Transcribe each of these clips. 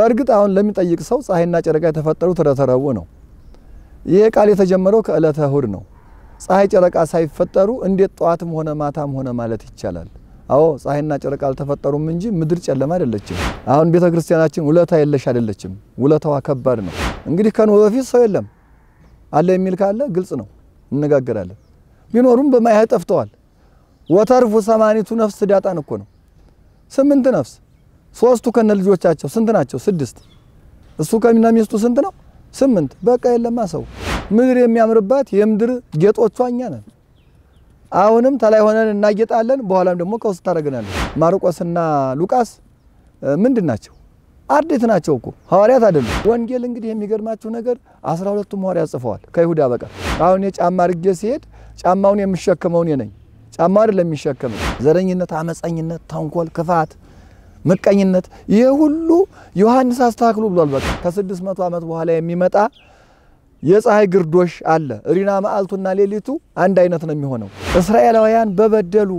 በእርግጥ አሁን ለሚጠይቅ ሰው ፀሐይና ጨረቃ የተፈጠሩት ዕለተ ረቡዕ ነው። ይሄ ቃል የተጀመረው ከዕለተ እሁድ ነው። ፀሐይ ጨረቃ ሳይፈጠሩ እንዴት ጠዋትም ሆነ ማታም ሆነ ማለት ይቻላል? አዎ ፀሐይና ጨረቃ አልተፈጠሩም እንጂ ምድር ጨለማ አይደለችም። አሁን ቤተ ክርስቲያናችን ውለታ የለሽ አይደለችም። ውለታዋ ከባድ ነው። እንግዲህ ከኖህ በፊት ሰው የለም አለ የሚል ካለ ግልጽ ነው፣ እንነጋገራለን። ቢኖሩም በማያህ ጠፍተዋል። ወተርፉ ሰማኒቱ ነፍስ ዳጣን እኮ ነው። ስምንት ነፍስ ሶስቱ ከነ ልጆቻቸው ስንት ናቸው? ስድስት። እሱ ከሚና ሚስቱ ስንት ነው? ስምንት። በቃ የለማ ሰው ምድር የሚያምርባት የምድር ጌጦቿ እኛ ነን። አሁንም ተላይ ሆነን እናጌጣለን፣ በኋላም ደግሞ ከውስጥ ታደርገናለን። ማርቆስና ሉቃስ ምንድን ናቸው? አርድእት ናቸው እኮ ሐዋርያት አይደሉም። ወንጌል እንግዲህ የሚገርማችሁ ነገር አስራ ሁለቱም ሐዋርያት ጽፈዋል ከይሁዳ በቀር። አሁን የጫማ አድርጌ ሲሄድ ጫማውን የሚሸከመው እኔ ነኝ። ጫማው አይደለም የሚሸከመው። ዘረኝነት፣ አመፀኝነት፣ ተንኮል፣ ክፋት፣ ምቀኝነት ይሄ ሁሉ ዮሐንስ አስተካክሉ ብሏል። በቃ ከስድስት መቶ ዓመት በኋላ የሚመጣ የፀሐይ ግርዶሽ አለ። ሪና መዓልቱና ሌሊቱ አንድ አይነት ነው የሚሆነው። እስራኤላውያን በበደሉ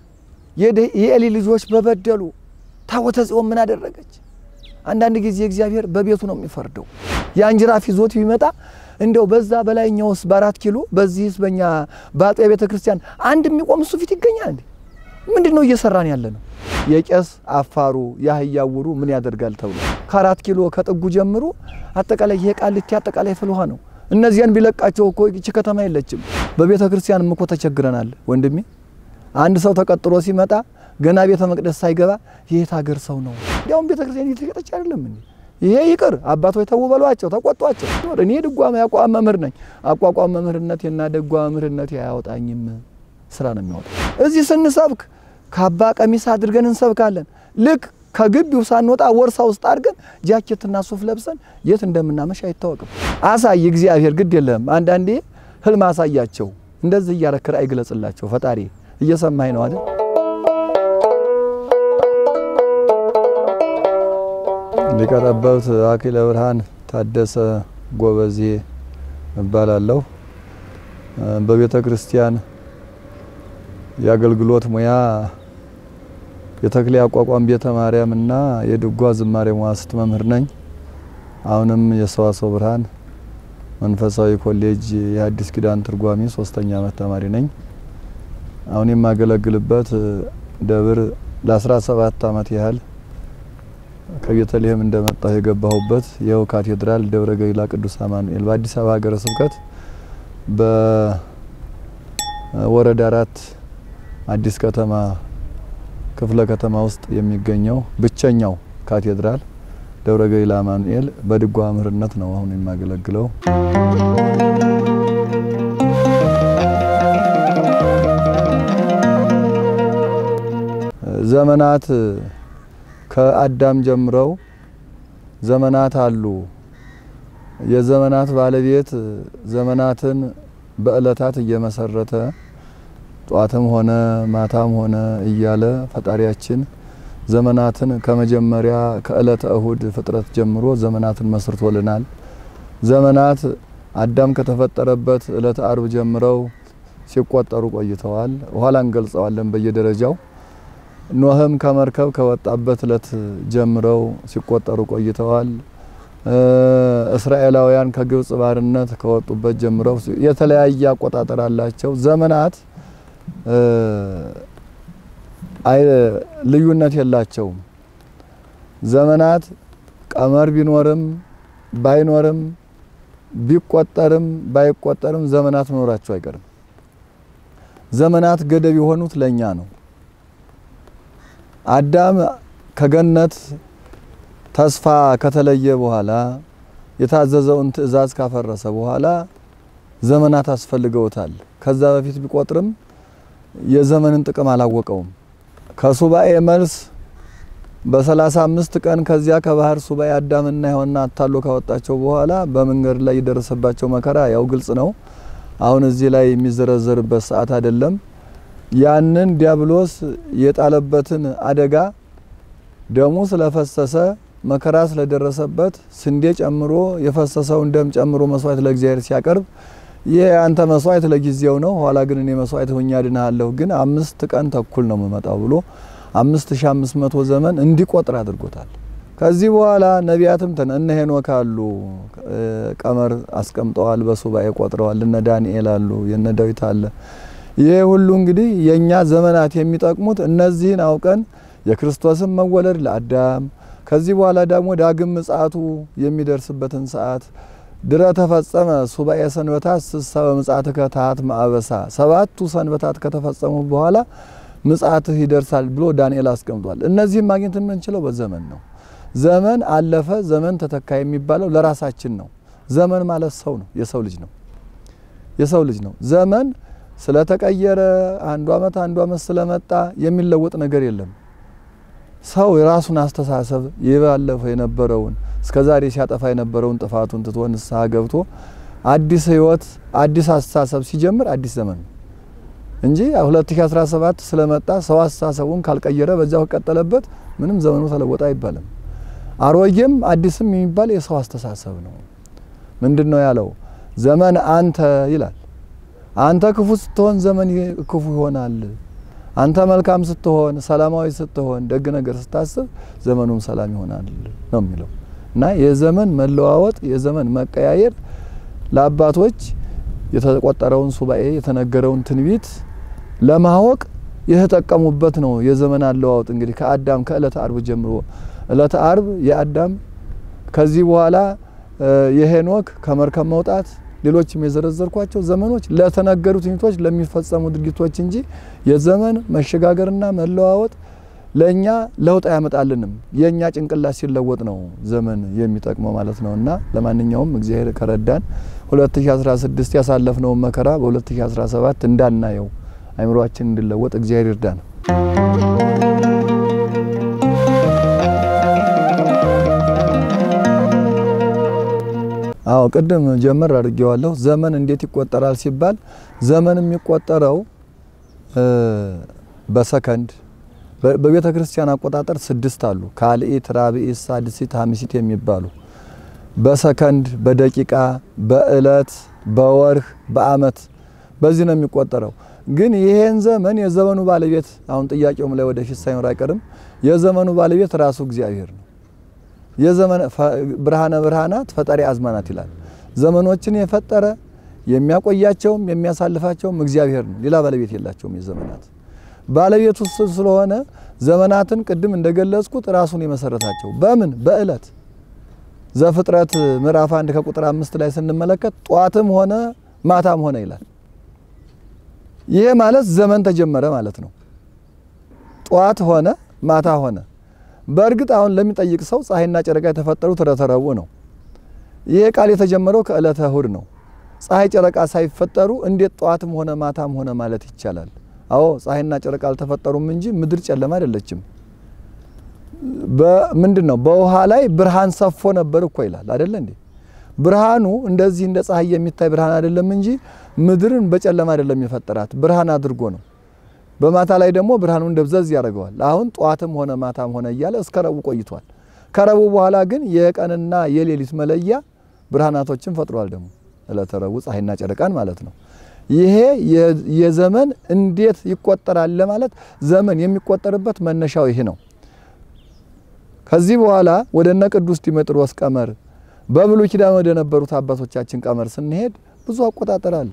የኤሊ ልጆች በበደሉ ታቦተ ጽዮን ምን አደረገች? አንዳንድ ጊዜ እግዚአብሔር በቤቱ ነው የሚፈርደው። የአንጅራፍ ይዞት ቢመጣ እንደው በዛ በላይኛውስ በአራት ኪሎ በዚህስ በእኛ በአጥቢያ ቤተ ክርስቲያን አንድ የሚቆም እሱ ፊት ይገኛል እንዴ? ምንድን ነው እየሰራን ያለ ነው? የቄስ አፋሩ የአህያ ውሩ ምን ያደርጋል ተብሎ ከአራት ኪሎ ከጥጉ ጀምሮ አጠቃላይ ይሄ ቃሊቲ አጠቃላይ ፍልውሃ ነው። እነዚያን ቢለቃቸው እኮ ይቺ ከተማ የለችም። በቤተ ክርስቲያንም እኮ ተቸግረናል ወንድሜ። አንድ ሰው ተቀጥሮ ሲመጣ ገና ቤተ መቅደስ ሳይገባ የየት ሀገር ሰው ነው? እንዲያውም ቤተ ክርስቲያን እየተሸጠች አይደለም እንዴ? ይሄ ይቅር አባቶች ተው በሏቸው፣ ተቆጧቸው። እኔ ድጓ ያቋቋም መምህር ነኝ። አቋቋም መምህርነቴና ድጓ መምህርነቴ አያወጣኝም፣ ስራ ነው የሚያወጣ። እዚህ ስንሰብክ ካባ ቀሚስ አድርገን እንሰብካለን። ልክ ከግቢው ሳንወጣ ወርሳ ውስጥ አድርገን ጃኬትና ሱፍ ለብሰን የት እንደምናመሽ አይታወቅም። አሳይ እግዚአብሔር ግድ የለህም። አንዳንዴ ህልም አሳያቸው። እንደዚህ እያረክ ራእይ ግለጽላቸው። ፈጣሪ እየሰማኝ ነው አይደል? ሊቀ ጠበብት አክሊለ ብርሃን ታደሰ ጎበዜ እባላለሁ። በቤተ ክርስቲያን የአገልግሎት ሙያ የተክሌ አቋቋም ቤተ ማርያም እና የድጓ ዝማሬ መዋሥዕት መምህር ነኝ። አሁንም የሰዋስወ ብርሃን መንፈሳዊ ኮሌጅ የሐዲስ ኪዳን ትርጓሚ ሶስተኛ ዓመት ተማሪ ነኝ። አሁን የማገለግልበት ደብር ለ17 ዓመት ያህል ከቤተልሔም እንደመጣሁ የገባሁበት ይኸው ካቴድራል ደብረ ገሊላ ቅዱስ አማኑኤል በአዲስ አበባ ሀገረ ስብከት በወረዳ አራት አዲስ ከተማ ክፍለ ከተማ ውስጥ የሚገኘው ብቸኛው ካቴድራል ደብረ ገሊላ አማኑኤል በድጓ መምህርነት ነው አሁን የማገለግለው። ዘመናት ከአዳም ጀምረው ዘመናት አሉ። የዘመናት ባለቤት ዘመናትን በእለታት እየመሰረተ ጧትም ሆነ ማታም ሆነ እያለ ፈጣሪያችን ዘመናትን ከመጀመሪያ ከእለተ እሁድ ፍጥረት ጀምሮ ዘመናትን መስርቶልናል። ዘመናት አዳም ከተፈጠረበት እለተ አርብ ጀምረው ሲቆጠሩ ቆይተዋል። ኋላ እንገልጸዋለን በየደረጃው። ኖህም ከመርከብ ከወጣበት እለት ጀምረው ሲቆጠሩ ቆይተዋል። እስራኤላውያን ከግብጽ ባርነት ከወጡበት ጀምረው የተለያየ አቆጣጠር አላቸው። ዘመናት ልዩነት የላቸውም። ዘመናት ቀመር ቢኖርም ባይኖርም ቢቆጠርም ባይቆጠርም ዘመናት መኖራቸው አይቀርም። ዘመናት ገደብ የሆኑት ለኛ ነው። አዳም ከገነት ተስፋ ከተለየ በኋላ የታዘዘውን ትእዛዝ ካፈረሰ በኋላ ዘመናት አስፈልገውታል። ከዛ በፊት ቢቆጥርም የዘመንን ጥቅም አላወቀውም። ከሱባኤ መልስ በሰላሳ አምስት ቀን ከዚያ ከባህር ሱባኤ አዳምና ሔዋንን አታሎ ካወጣቸው በኋላ በመንገድ ላይ የደረሰባቸው መከራ ያው ግልጽ ነው። አሁን እዚህ ላይ የሚዘረዘርበት ሰዓት አይደለም። ያንን ዲያብሎስ የጣለበትን አደጋ ደሙ ስለፈሰሰ መከራ ስለደረሰበት ስንዴ ጨምሮ የፈሰሰውን ደም ጨምሮ መስዋዕት ለእግዚአብሔር ሲያቀርብ ይህ አንተ መስዋዕት ለጊዜው ነው፣ ኋላ ግን እኔ መስዋዕት ሆኜ አድንሃለሁ፣ ግን አምስት ቀን ተኩል ነው የምመጣው ብሎ አምስት ሺ አምስት መቶ ዘመን እንዲቆጥር አድርጎታል። ከዚህ በኋላ ነቢያትም ተነ እነ ሄኖክ አሉ ቀመር አስቀምጠዋል፣ በሱባኤ ቆጥረዋል። እነ ዳንኤል አሉ፣ የነ ዳዊት አለ። ይሄ ሁሉ እንግዲህ የኛ ዘመናት የሚጠቅሙት እነዚህን አውቀን የክርስቶስን መወለድ ለአዳም ከዚህ በኋላ ደግሞ ዳግም ምጽአቱ የሚደርስበትን ሰዓት ድረ ተፈጸመ ሱባኤ ሰንበታት ስሳ በምጽአትከ ታሐት ማዕበሳ ሰባቱ ሰንበታት ከተፈጸሙ በኋላ ምጽአትህ ይደርሳል ብሎ ዳንኤል አስቀምጧል። እነዚህም ማግኘት የምንችለው በዘመን ነው። ዘመን አለፈ፣ ዘመን ተተካ የሚባለው ለራሳችን ነው። ዘመን ማለት ሰው ነው፣ የሰው ልጅ ነው፣ የሰው ልጅ ነው። ዘመን ስለተቀየረ አንዱ አመት አንዱ አመት ስለመጣ የሚለወጥ ነገር የለም። ሰው የራሱን አስተሳሰብ የባለፈው የነበረውን እስከ ዛሬ ሲያጠፋ የነበረውን ጥፋቱን ትቶ ንስሐ ገብቶ አዲስ ህይወት አዲስ አስተሳሰብ ሲጀምር አዲስ ዘመን ነው እንጂ 2017 ስለመጣ ሰው አስተሳሰቡን ካልቀየረ በዛው ከቀጠለበት ምንም ዘመኑ ተለወጠ አይባልም። አሮጌም አዲስም የሚባል የሰው አስተሳሰብ ነው። ምንድን ነው ያለው? ዘመን አንተ ይላል። አንተ ክፉ ስትሆን ዘመን ክፉ ይሆናል። አንተ መልካም ስትሆን፣ ሰላማዊ ስትሆን፣ ደግ ነገር ስታስብ ዘመኑም ሰላም ይሆናል ነው የሚለው እና የዘመን መለዋወጥ የዘመን መቀያየር ለአባቶች የተቆጠረውን ሱባኤ የተነገረውን ትንቢት ለማወቅ የተጠቀሙበት ነው። የዘመን አለዋወጥ እንግዲህ ከአዳም ከእለተ አርብ ጀምሮ እለተ አርብ የአዳም ከዚህ በኋላ የሄኖክ ከመርከብ መውጣት ሌሎችም የዘረዘርኳቸው ዘመኖች ለተነገሩ ትንቢቶች ለሚፈጸሙ ድርጊቶች እንጂ የዘመን መሸጋገርና መለዋወጥ ለእኛ ለውጥ አያመጣልንም። የእኛ ጭንቅላት ሲለወጥ ነው ዘመን የሚጠቅመው ማለት ነው። እና ለማንኛውም እግዚአብሔር ከረዳን 2016 ያሳለፍነውን መከራ በ2017 እንዳናየው አይምሯችን እንዲለወጥ እግዚአብሔር ይርዳን። አዎ ቅድም ጀመር አድርጌዋለሁ። ዘመን እንዴት ይቆጠራል ሲባል ዘመን የሚቆጠረው በሰከንድ በቤተ ክርስቲያን አቆጣጠር ስድስት አሉ። ካልኢት፣ ራብኢት፣ ሳድሲት፣ ሀምሲት የሚባሉ በሰከንድ፣ በደቂቃ፣ በእለት፣ በወርህ፣ በአመት በዚህ ነው የሚቆጠረው። ግን ይሄን ዘመን የዘመኑ ባለቤት አሁን ጥያቄውም ላይ ወደፊት ሳይኖር አይቀርም። የዘመኑ ባለቤት ራሱ እግዚአብሔር ነው። የዘመን ብርሃነ ብርሃናት ፈጣሪ አዝማናት ይላል። ዘመኖችን የፈጠረ የሚያቆያቸውም የሚያሳልፋቸውም እግዚአብሔር ነው። ሌላ ባለቤት የላቸውም። የዘመናት ባለቤቱ እሱ ስለሆነ ዘመናትን ቅድም እንደገለጽኩት ራሱን የመሰረታቸው በምን በእለት ዘፍጥረት ምዕራፍ አንድ ከቁጥር አምስት ላይ ስንመለከት ጧትም ሆነ ማታም ሆነ ይላል። ይሄ ማለት ዘመን ተጀመረ ማለት ነው። ጧት ሆነ ማታ ሆነ። በእርግጥ አሁን ለሚጠይቅ ሰው ፀሐይና ጨረቃ የተፈጠሩት ዕለተ ረቡዕ ነው። ይሄ ቃል የተጀመረው ከዕለተ እሁድ ነው። ፀሐይ ጨረቃ ሳይፈጠሩ እንዴት ጠዋትም ሆነ ማታም ሆነ ማለት ይቻላል? አዎ ፀሐይና ጨረቃ አልተፈጠሩም እንጂ ምድር ጨለማ አይደለችም። በምንድን ነው በውሃ ላይ ብርሃን ሰፎ ነበር እኮ ይላል አይደለ እንዴ? ብርሃኑ እንደዚህ እንደ ፀሐይ የሚታይ ብርሃን አይደለም እንጂ ምድርን በጨለማ አይደለም የፈጠራት ብርሃን አድርጎ ነው። በማታ ላይ ደግሞ ብርሃኑን ደብዘዝ ያደርገዋል። አሁን ጠዋትም ሆነ ማታም ሆነ እያለ እስከ ረቡዕ ቆይቷል። ከረቡዕ በኋላ ግን የቀንና የሌሊት መለያ ብርሃናቶችን ፈጥሯል። ደግሞ ዕለተ ረቡዕ ፀሐይና ጨረቃን ማለት ነው። ይሄ የዘመን እንዴት ይቆጠራል ለማለት ዘመን የሚቆጠርበት መነሻው ይሄ ነው። ከዚህ በኋላ ወደ እነ ቅዱስ ዲሜጥሮስ ቀመር በብሉይ ኪዳን ወደ ነበሩት አባቶቻችን ቀመር ስንሄድ ብዙ አቆጣጠር አለ።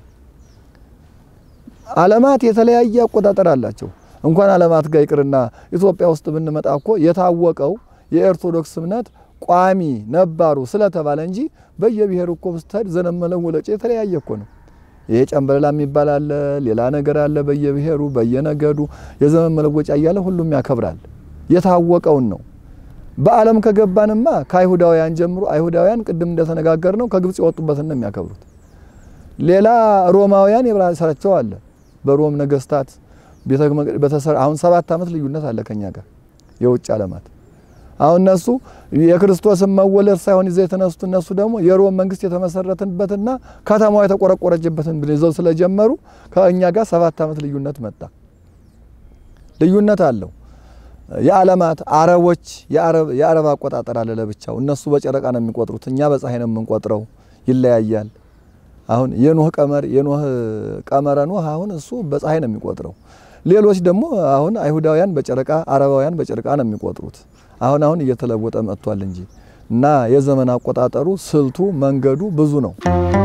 ዓለማት የተለያየ አቆጣጠር አላቸው። እንኳን ዓለማት ጋር ይቅርና ኢትዮጵያ ውስጥ ብንመጣ እኮ የታወቀው የኦርቶዶክስ እምነት ቋሚ ነባሩ ስለተባለ እንጂ በየብሔሩ እኮ ብትሄድ ዘመን መለወጫ የተለያየ እኮ ነው። ይሄ ጨንበላላ የሚባል አለ፣ ሌላ ነገር አለ። በየብሔሩ በየነገዱ የዘመን መለወጫ እያለ ሁሉም ያከብራል። የታወቀውን ነው። በዓለም ከገባንማ ከአይሁዳውያን ጀምሮ አይሁዳውያን ቅድም እንደተነጋገር ነው ከግብጽ የወጡበትን ነው የሚያከብሩት። ሌላ ሮማውያን የራሳቸው አለ። በሮም ነገስታት አሁን ሰባት ዓመት ልዩነት አለ ከኛ ጋር የውጭ ዓለማት። አሁን እነሱ የክርስቶስን መወለድ ሳይሆን ይዘው የተነሱት እነሱ ደግሞ የሮም መንግስት የተመሰረተበትና ከተማዋ የተቆረቆረችበትን ይዘው ስለጀመሩ ከእኛ ጋር ሰባት ዓመት ልዩነት መጣ። ልዩነት አለው። የዓለማት አረቦች የአረብ አቆጣጠር አለ ለብቻው። እነሱ በጨረቃ ነው የሚቆጥሩት፣ እኛ በፀሐይ ነው የምንቆጥረው። ይለያያል። አሁን የኖህ ቀመር የኖህ ቀመረ ኖህ አሁን እሱ በፀሐይ ነው የሚቆጥረው። ሌሎች ደግሞ አሁን አይሁዳውያን በጨረቃ አረባውያን በጨረቃ ነው የሚቆጥሩት። አሁን አሁን እየተለወጠ መጥቷል እንጂ እና የዘመን አቆጣጠሩ ስልቱ መንገዱ ብዙ ነው።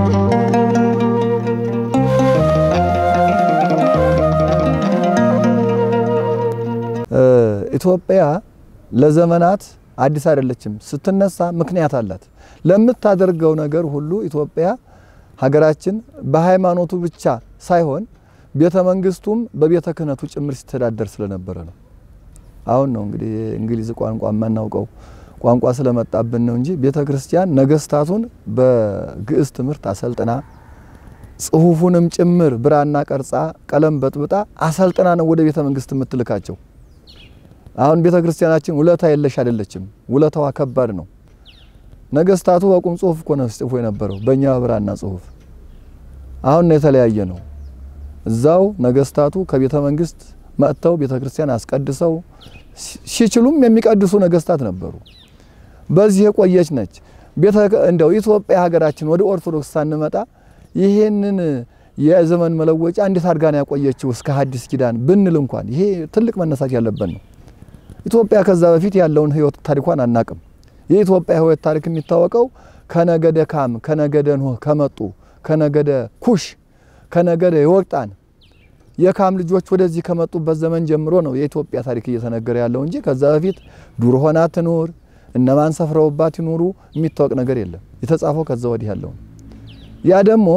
ኢትዮጵያ ለዘመናት አዲስ አይደለችም። ስትነሳ ምክንያት አላት። ለምታደርገው ነገር ሁሉ ኢትዮጵያ ሀገራችን በሃይማኖቱ ብቻ ሳይሆን ቤተ መንግስቱም በቤተ ክህነቱ ጭምር ሲተዳደር ስለነበረ ነው። አሁን ነው እንግዲህ እንግሊዝ ቋንቋ የማናውቀው ቋንቋ ስለመጣብን ነው እንጂ ቤተ ክርስቲያን ነገስታቱን በግዕዝ ትምህርት አሰልጥና ጽሁፉንም ጭምር ብራና ቀርጻ ቀለም በጥብጣ አሰልጥና ነው ወደ ቤተ መንግስት የምትልካቸው። አሁን ቤተ ክርስቲያናችን ውለታ የለሽ አይደለችም። ውለታዋ ከባድ ነው። ነገስታቱ በቁም ጽሁፍ እኮ ነው ሲጽፉ የነበረው በእኛ ብራና ጽሁፍ። አሁን ነው የተለያየ ነው። እዛው ነገስታቱ ከቤተ መንግስት መጥተው ቤተ ክርስቲያን አስቀድሰው ሲችሉም የሚቀድሱ ነገስታት ነበሩ። በዚህ የቆየች ነች። ቤተ እንደው ኢትዮጵያ ሀገራችን ወደ ኦርቶዶክስ ሳንመጣ ይሄንን የዘመን መለወጫ እንዴት አድርጋ ነው ያቆየችው እስከ ሐዲስ ኪዳን ብንል እንኳን ይሄ ትልቅ መነሳት ያለበት ነው። ኢትዮጵያ ከዛ በፊት ያለውን ህይወት ታሪኳን አናቅም። የኢትዮጵያ ህይወት ታሪክ የሚታወቀው ከነገደ ካም፣ ከነገደ ኖህ ከመጡ ከነገደ ኩሽ፣ ከነገደ ዮቅጣን የካም ልጆች ወደዚህ ከመጡበት ዘመን ጀምሮ ነው የኢትዮጵያ ታሪክ እየተነገረ ያለው እንጂ ከዛ በፊት ዱር ሆና ትኑር እነማን ሰፍረውባት ይኑሩ የሚታወቅ ነገር የለም። የተጻፈው ከዛ ወዲህ ያለው ያ ደግሞ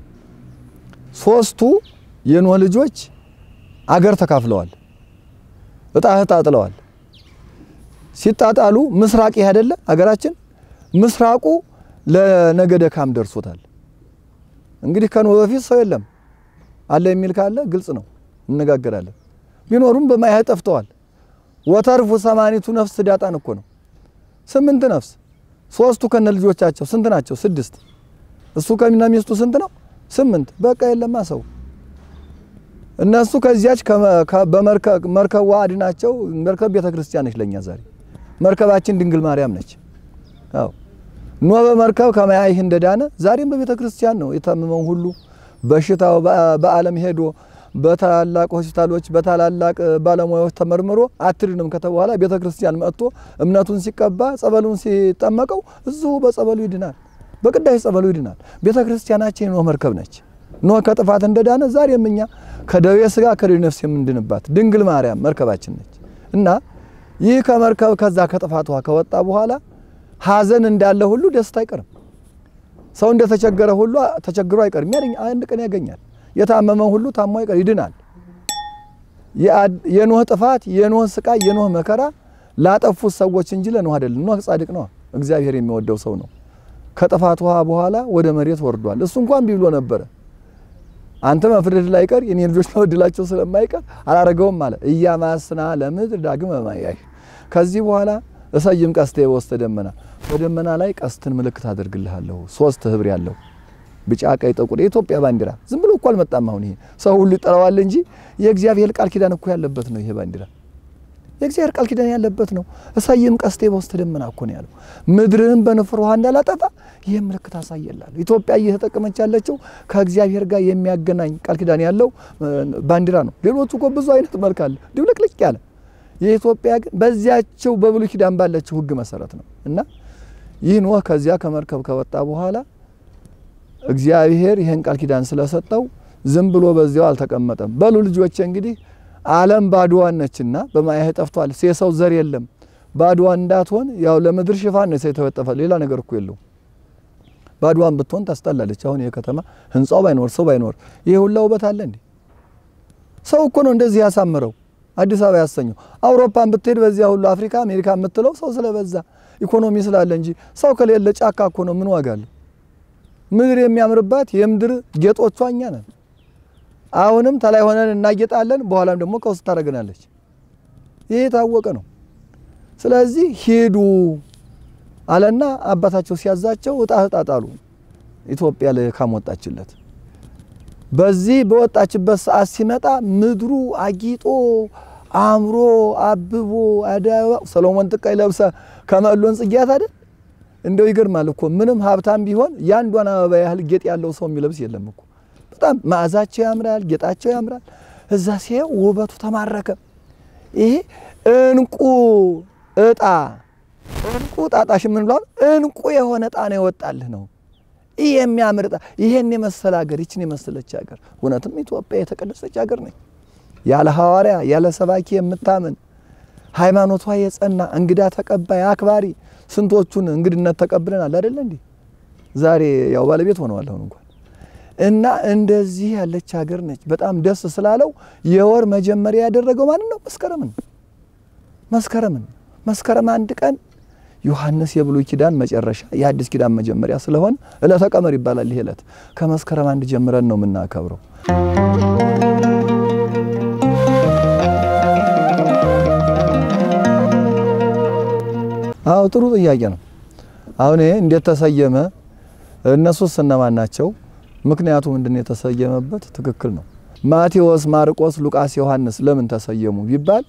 ሶስቱ የኖህ ልጆች አገር ተካፍለዋል፣ እጣ ተጣጥለዋል። ሲጣጣሉ ምስራቅ ይህ አይደለ አገራችን ምስራቁ ለነገደ ካም ደርሶታል። እንግዲህ ከኖህ በፊት ሰው የለም አለ የሚል ካለ ግልጽ ነው፣ እነጋገራለን። ቢኖሩም በማያህ ጠፍተዋል። ወተርፉ ሰማኒቱ ነፍስ ዳጣን እኮ ነው ስምንት ነፍስ ሶስቱ ከነ ልጆቻቸው ስንት ናቸው? ስድስት እሱ ከሚና ሚስቱ ስንት ነው? ስምንት በቃ የለማ ሰው እነሱ ከዚያች በመርከቧ አድናቸው። መርከብ ቤተ ክርስቲያን ነች ለኛ ዛሬ መርከባችን ድንግል ማርያም ነች። አዎ ኖህ በመርከብ ከማያይህ እንደዳነ ዛሬም በቤተ ክርስቲያን ነው የታመመው ሁሉ በሽታው በዓለም ሄዶ በታላላቅ ሆስፒታሎች በታላላቅ ባለሙያዎች ተመርምሮ አትድንም ከተበኋላ ቤተ ክርስቲያን መጥቶ እምነቱን ሲቀባ ጸበሉን ሲጠመቀው እዚሁ በጸበሉ ይድናል፣ በቅዳሴ ጸበሉ ይድናል። ቤተ ክርስቲያናችን የኖህ መርከብ ነች። ኖህ ከጥፋት እንደዳነ ዛሬም እኛ ከደዌ ስጋ ከደዌ ነፍስ የምንድንባት ድንግል ማርያም መርከባችን ነች እና ይህ ከመርከብ ከዛ ከጥፋቷ ከወጣ በኋላ ሐዘን እንዳለ ሁሉ ደስታ አይቀርም። ሰው እንደተቸገረ ሁሉ ተቸግሮ አይቀርም። ያገኝ አንድ ቀን ያገኛል። የታመመ ሁሉ ታሞ አይቀር ይድናል። የኖህ ጥፋት፣ የኖህ ስቃይ፣ የኖህ መከራ ላጠፉት ሰዎች እንጂ ለኖህ አይደለም። ኖህ ጻድቅ ነው፣ እግዚአብሔር የሚወደው ሰው ነው። ከጥፋት ውሃ በኋላ ወደ መሬት ወርዷል። እሱ እንኳን ቢብሎ ነበረ አንተ መፍረድ ላይ ቀር የኔ ልጆች መወድላቸው ስለማይቀር አላረገውም አለ። እያማስና ለምድር ዳግም በማያይ ከዚህ በኋላ እሰይም ቀስቴ በውስተ ደመና በደመና ላይ ቀስትን ምልክት አደርግልሃለሁ። ሶስት ህብር ያለው ቢጫ፣ ቀይ፣ ጥቁር የኢትዮጵያ ባንዲራ ዝም ብሎ እኮ አልመጣም። አሁን ይሄ ሰው ሁሉ ይጠራዋል እንጂ የእግዚአብሔር ቃል ኪዳን እኮ ያለበት ነው። ይሄ ባንዲራ የእግዚአብሔር ቃል ኪዳን ያለበት ነው። እሰይም ቀስቴ በውስተ ደመና እኮ ነው ያለው። ምድርህን በንፍር ውሃ እንዳላጠፋ ይህ ምልክት አሳየላለሁ። ኢትዮጵያ እየተጠቀመች ያለችው ከእግዚአብሔር ጋር የሚያገናኝ ቃል ኪዳን ያለው ባንዲራ ነው። ሌሎቹ እኮ ብዙ አይነት መልክ አለ፣ ድብልቅልቅ ያለ የኢትዮጵያ ግን በዚያቸው በብሉይ ኪዳን ባለችው ሕግ መሰረት ነው እና ይህ ኖህ ከዚያ ከመርከብ ከወጣ በኋላ እግዚአብሔር ይህን ቃል ኪዳን ስለሰጠው ዝም ብሎ በዚያው አልተቀመጠም። በሉ ልጆቼ እንግዲህ ዓለም ባዶዋን ነችና በማያህ ጠፍቷል። የሰው ዘር የለም። ባዶዋን እንዳትሆን ያው ለምድር ሽፋን ነው የተወጠፈ ሌላ ነገር እኮ የለው። ባዶዋን ብትሆን ታስጠላለች። አሁን ይሄ ከተማ ህንጻው ባይኖር ሰው ባይኖር ይሄ ሁላ ውበት አለ እንዴ? ሰው እኮ ነው እንደዚህ ያሳምረው አዲስ አበባ ያሰኘው። አውሮፓን ብትሄድ በዚያ ሁሉ አፍሪካ፣ አሜሪካ የምትለው ሰው ስለበዛ ኢኮኖሚ ስላለ እንጂ ሰው ከሌለ ጫካ እኮ ነው። ምን ዋጋ አለው? ምድር የሚያምርባት የምድር ጌጦቿ እኛ ነን። አሁንም ተላይ ሆነን እናጌጣለን፣ በኋላም ደግሞ ከውስጥ ታደርገናለች። ይሄ የታወቀ ነው። ስለዚህ ሂዱ አለና አባታቸው ሲያዛቸው እጣ ተጣጣሉ። ኢትዮጵያ ለካም ወጣችለት። በዚህ በወጣችበት ሰዓት ሲመጣ ምድሩ አጊጦ አምሮ አብቦ አዳባ ሰሎሞን ጥቀይ ለብሰ ከመሎን ጽጌያት አይደል? እንደው ይገርማል እኮ ምንም ሀብታም ቢሆን የአንዷን አበባ ያህል ጌጥ ያለው ሰው የሚለብስ የለም እኮ። በጣም መዓዛቸው ያምራል፣ ጌጣቸው ያምራል። እዛ ሲያየው ውበቱ ተማረከ። ይሄ እንቁ እጣ እንቁ ጣጣሽ ምን ብሏል? እንቁ የሆነ እጣ ነው የወጣልህ ነው። ይህ የሚያምር እጣ፣ ይሄን የመሰለ ሀገር፣ ይችን የመሰለች ሀገር። እውነትም ኢትዮጵያ የተቀደሰች ሀገር ነች። ያለ ሐዋርያ ያለ ሰባኪ የምታምን ሃይማኖቷ የጸና እንግዳ ተቀባይ አክባሪ፣ ስንቶቹን እንግድነት ተቀብለናል አይደለ እንዴ? ዛሬ ያው ባለቤት ሆነዋል አሁን እንኳን እና እንደዚህ ያለች ሀገር ነች። በጣም ደስ ስላለው የወር መጀመሪያ ያደረገው ማን ነው? መስከረምን መስከረምን መስከረም አንድ ቀን ዮሐንስ የብሉይ ኪዳን መጨረሻ የአዲስ ኪዳን መጀመሪያ ስለሆነ ዕለተ ቀመር ይባላል። ይሄ ዕለት ከመስከረም አንድ ጀምረን ነው የምናከብረው። አዎ ጥሩ ጥያቄ ነው። አሁን ይሄ እንዴት ተሰየመ? እነሱስ እነማን ናቸው? ምክንያቱ ምንድን ነው የተሰየመበት? ትክክል ነው። ማቴዎስ፣ ማርቆስ፣ ሉቃስ፣ ዮሐንስ ለምን ተሰየሙ ቢባል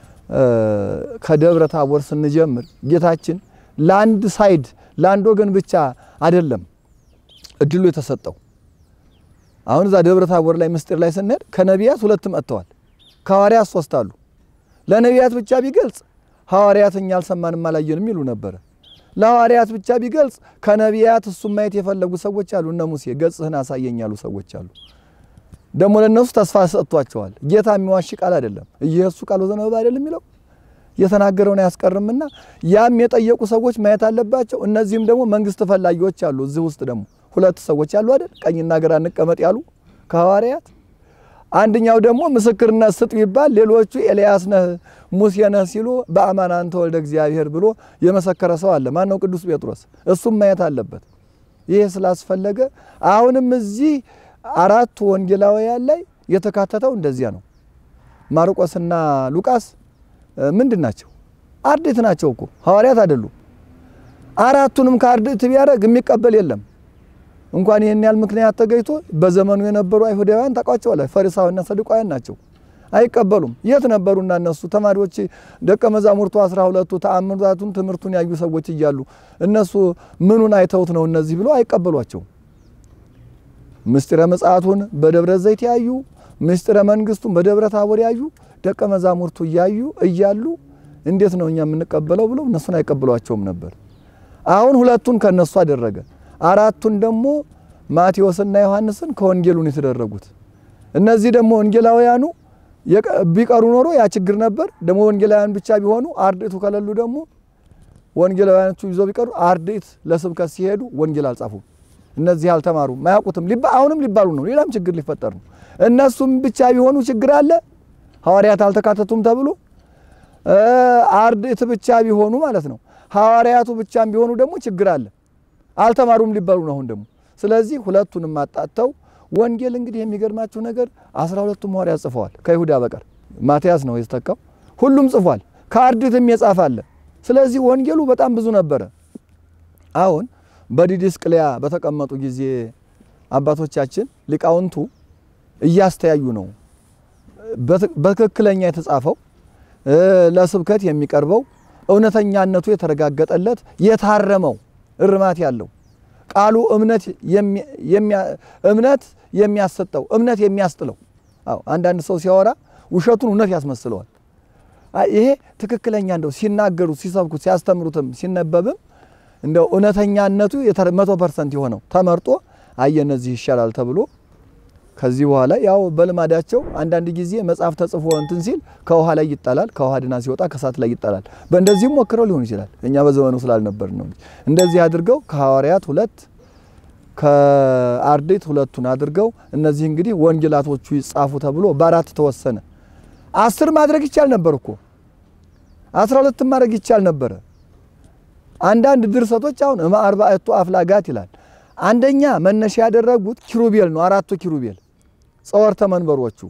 ከደብረ ታቦር ስንጀምር ጌታችን ለአንድ ሳይድ ለአንድ ወገን ብቻ አይደለም እድሉ የተሰጠው። አሁን እዛ ደብረ ታቦር ላይ ምስጢር ላይ ስንሄድ ከነቢያት ሁለት መጥተዋል፣ ከሐዋርያት ሶስት አሉ። ለነቢያት ብቻ ቢገልጽ ሐዋርያት እኛ አልሰማንም አላየንም ይሉ ነበረ። ለሐዋርያት ብቻ ቢገልጽ ከነቢያት እሱም ማየት የፈለጉ ሰዎች አሉ። እነ ሙሴ ገጽህን አሳየኝ ያሉ ሰዎች አሉ። ደግሞ ለእነሱ ተስፋ ሰጥቷቸዋል። ጌታ የሚዋሽ ቃል አይደለም። ኢየሱስ ቃል ወዘነበብ አይደለም የሚለው የተናገረውን አያስቀርምና ያም የጠየቁ ሰዎች ማየት አለባቸው። እነዚህም ደግሞ መንግስት ፈላጊዎች አሉ። እዚህ ውስጥ ደግሞ ሁለት ሰዎች አሉ አይደል? ቀኝና ግራ እንቀመጥ ያሉ ከሐዋርያት አንደኛው ደግሞ ምስክርነት ስጥ ቢባል ሌሎቹ ኤልያስ ነህ ሙሴ ነህ ሲሉ በአማን አንተ ወልደ እግዚአብሔር ብሎ የመሰከረ ሰው አለ። ማን ነው? ቅዱስ ጴጥሮስ። እሱም ማየት አለበት። ይሄ ስላስፈለገ አሁንም እዚህ አራቱ ወንጌላውያን ላይ የተካተተው እንደዚያ ነው። ማርቆስና ሉቃስ ምንድን ናቸው? አርድእት ናቸው እኮ ሐዋርያት አይደሉም። አራቱንም ከአርድእት ቢያደርግ የሚቀበል የለም። እንኳን ይህን ያህል ምክንያት ተገኝቶ በዘመኑ የነበሩ አይሁዳውያን ታውቋቸዋለህ፣ ፈሪሳውያንና ሰዱቃውያን ናቸው። አይቀበሉም። የት ነበሩና እነሱ ተማሪዎች ደቀ መዛሙርቱ አስራ ሁለቱ ተአምራቱን ትምህርቱን ያዩ ሰዎች እያሉ እነሱ ምኑን አይተውት ነው እነዚህ ብሎ አይቀበሏቸውም። ምስጢረ ምጽአቱን በደብረ ዘይት ያዩ ምስጢረ መንግስቱን በደብረ ታቦር ያዩ ደቀ መዛሙርቱ እያዩ እያሉ እንዴት ነው እኛ የምንቀበለው ብለው እነሱን አይቀበሏቸውም ነበር። አሁን ሁለቱን ከነሱ አደረገ። አራቱን ደግሞ ማቴዎስና ዮሐንስን ከወንጌሉን የተደረጉት። እነዚህ ደግሞ ወንጌላውያኑ ቢቀሩ ኖሮ ያ ችግር ነበር። ደግሞ ወንጌላውያን ብቻ ቢሆኑ አርድእቱ ከሌሉ ደግሞ ወንጌላውያኖቹ ይዞ ቢቀሩ አርድእት ለስብከት ሲሄዱ ወንጌል አልጻፉም። እነዚህ አልተማሩም፣ አያውቁትም። አሁንም ሊባሉ ነው፣ ሌላም ችግር ሊፈጠር ነው። እነሱም ብቻ ቢሆኑ ችግር አለ። ሐዋርያት አልተካተቱም ተብሎ አርድእት ብቻ ቢሆኑ ማለት ነው። ሐዋርያቱ ብቻም ቢሆኑ ደግሞ ችግር አለ። አልተማሩም ሊባሉ ነው አሁን ደግሞ። ስለዚህ ሁለቱንም አጣጥተው ወንጌል እንግዲህ የሚገርማችሁ ነገር አስራ ሁለቱም ሐዋርያት ጽፈዋል ከይሁዳ በቀር ማትያስ ነው የተተካው። ሁሉም ጽፏል። ከአርድእትም የጻፈ አለ። ስለዚህ ወንጌሉ በጣም ብዙ ነበረ። አሁን በዲድስቅልያ በተቀመጡ ጊዜ አባቶቻችን ሊቃውንቱ እያስተያዩ ነው በትክክለኛ የተጻፈው ለስብከት የሚቀርበው እውነተኛነቱ የተረጋገጠለት የታረመው እርማት ያለው ቃሉ እምነት እምነት የሚያሰጠው እምነት የሚያስጥለው። አዎ አንዳንድ ሰው ሲያወራ ውሸቱን እውነት ያስመስለዋል። ይሄ ትክክለኛ እንደው ሲናገሩት፣ ሲሰብኩት፣ ሲያስተምሩትም ሲነበብም እንደው እውነተኛነቱ መቶ ፐርሰንት የሆነው ተመርጦ አየ እነዚህ ይሻላል ተብሎ ከዚህ በኋላ ያው በልማዳቸው አንዳንድ ጊዜ መጽሐፍ ተጽፎ እንትን ሲል ከውሃ ላይ ይጣላል፣ ከውሃ ድና ሲወጣ ከእሳት ላይ ይጣላል። በእንደዚህም ሞክረው ሊሆን ይችላል። እኛ በዘመኑ ስላልነበር ነው። እንደዚህ አድርገው ከሐዋርያት ሁለት ከአርድእት ሁለቱን አድርገው እነዚህ እንግዲህ ወንጌላቶቹ ይጻፉ ተብሎ በአራት ተወሰነ። አስር ማድረግ ይቻል ነበር እኮ አስራ ሁለትም ማድረግ ይቻል ነበረ። አንዳንድ ድርሰቶች አሁን እማ አርባዕቱ አፍላጋት ይላል። አንደኛ መነሻ ያደረጉት ኪሩቤል ነው። አራቱ ኪሩቤል ጸወርተ መንበሮቹ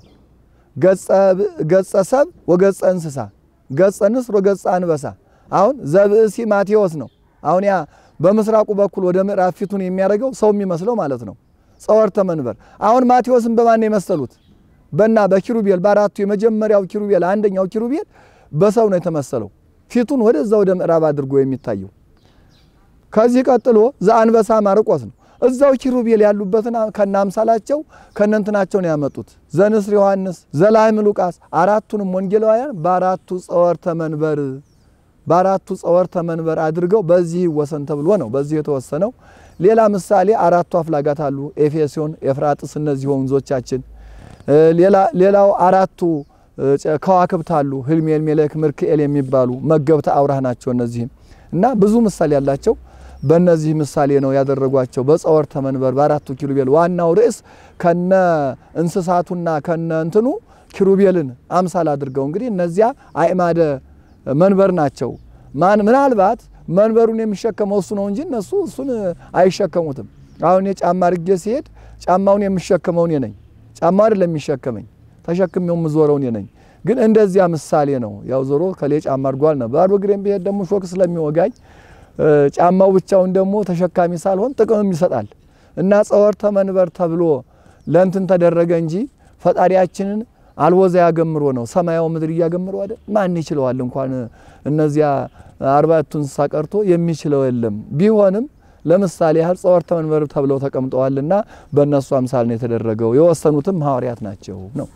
ገጸ ሰብ ወገጸ እንስሳ፣ ገጸ ንስር ወገጸ አንበሳ። አሁን ዘብእሲ ማቴዎስ ነው። አሁን ያ በምስራቁ በኩል ወደ ምዕራብ ፊቱን የሚያደርገው ሰው የሚመስለው ማለት ነው። ጸወርተ መንበር። አሁን ማቴዎስን በማን የመሰሉት? በና በኪሩቤል በአራቱ የመጀመሪያው ኪሩቤል አንደኛው ኪሩቤል በሰው ነው የተመሰለው፣ ፊቱን ወደዛ ወደ ምዕራብ አድርጎ የሚታየው። ከዚህ ቀጥሎ ዘአንበሳ ማርቆስ ነው። እዛው ኪሩቤል ያሉበትን ከነ አምሳላቸው ከነንትናቸው ነው ያመጡት። ዘንስር ዮሐንስ፣ ዘላህም ሉቃስ አራቱንም ወንጌላውያን በአራቱ ጸወርተ መንበር በአራቱ ጸወርተ መንበር አድርገው በዚህ ይወሰን ተብሎ ነው በዚህ የተወሰነው። ሌላ ምሳሌ አራቱ አፍላጋት አሉ። ኤፌሶን፣ ኤፍራጥስ እነዚህ ወንዞቻችን። ሌላው አራቱ ከዋክብት አሉ። ህልሜል፣ ሜሌክ፣ ምርክኤል የሚባሉ መገብተ አውራህ ናቸው። እነዚህም እና ብዙ ምሳሌ ያላቸው በእነዚህ ምሳሌ ነው ያደረጓቸው። በጸወርተ መንበር በአራቱ ኪሩቤል ዋናው ርዕስ ከነ እንስሳቱና ከነ እንትኑ ኪሩቤልን አምሳል አድርገው እንግዲህ እነዚያ አእማደ መንበር ናቸው። ማን ምናልባት መንበሩን የሚሸከመው እሱ ነው እንጂ እነሱ እሱን አይሸከሙትም። አሁን የጫማ አድርጌ ሲሄድ ጫማውን የሚሸከመው እኔ ነኝ። ጫማ አይደለም የሚሸከመኝ፣ ተሸክሜው የምዞረው እኔ ነኝ። ግን እንደዚያ ምሳሌ ነው። ያው ዞሮ ከሌ ጫማ አድርጓል ነው። ባዶ እግሬን ብሄድ ደግሞ ሾክ ስለሚወጋኝ ጫማው ብቻውን ደግሞ ተሸካሚ ሳልሆን ጥቅምም ይሰጣል እና ጸወርተ መንበር ተብሎ ለእንትን ተደረገ እንጂ ፈጣሪያችንን አልወዛ ያገምሮ ነው። ሰማያዊ ምድር እያገምሮ አይደል? ማን ይችለዋል? እንኳን እነዚያ አርባዕቱ እንስሳ ቀርቶ የሚችለው የለም። ቢሆንም ለምሳሌ ያህል ጸወርተ መንበር ተብለው ተቀምጠዋልና በእነሱ አምሳል ነው የተደረገው። የወሰኑትም ሐዋርያት ናቸው ነው።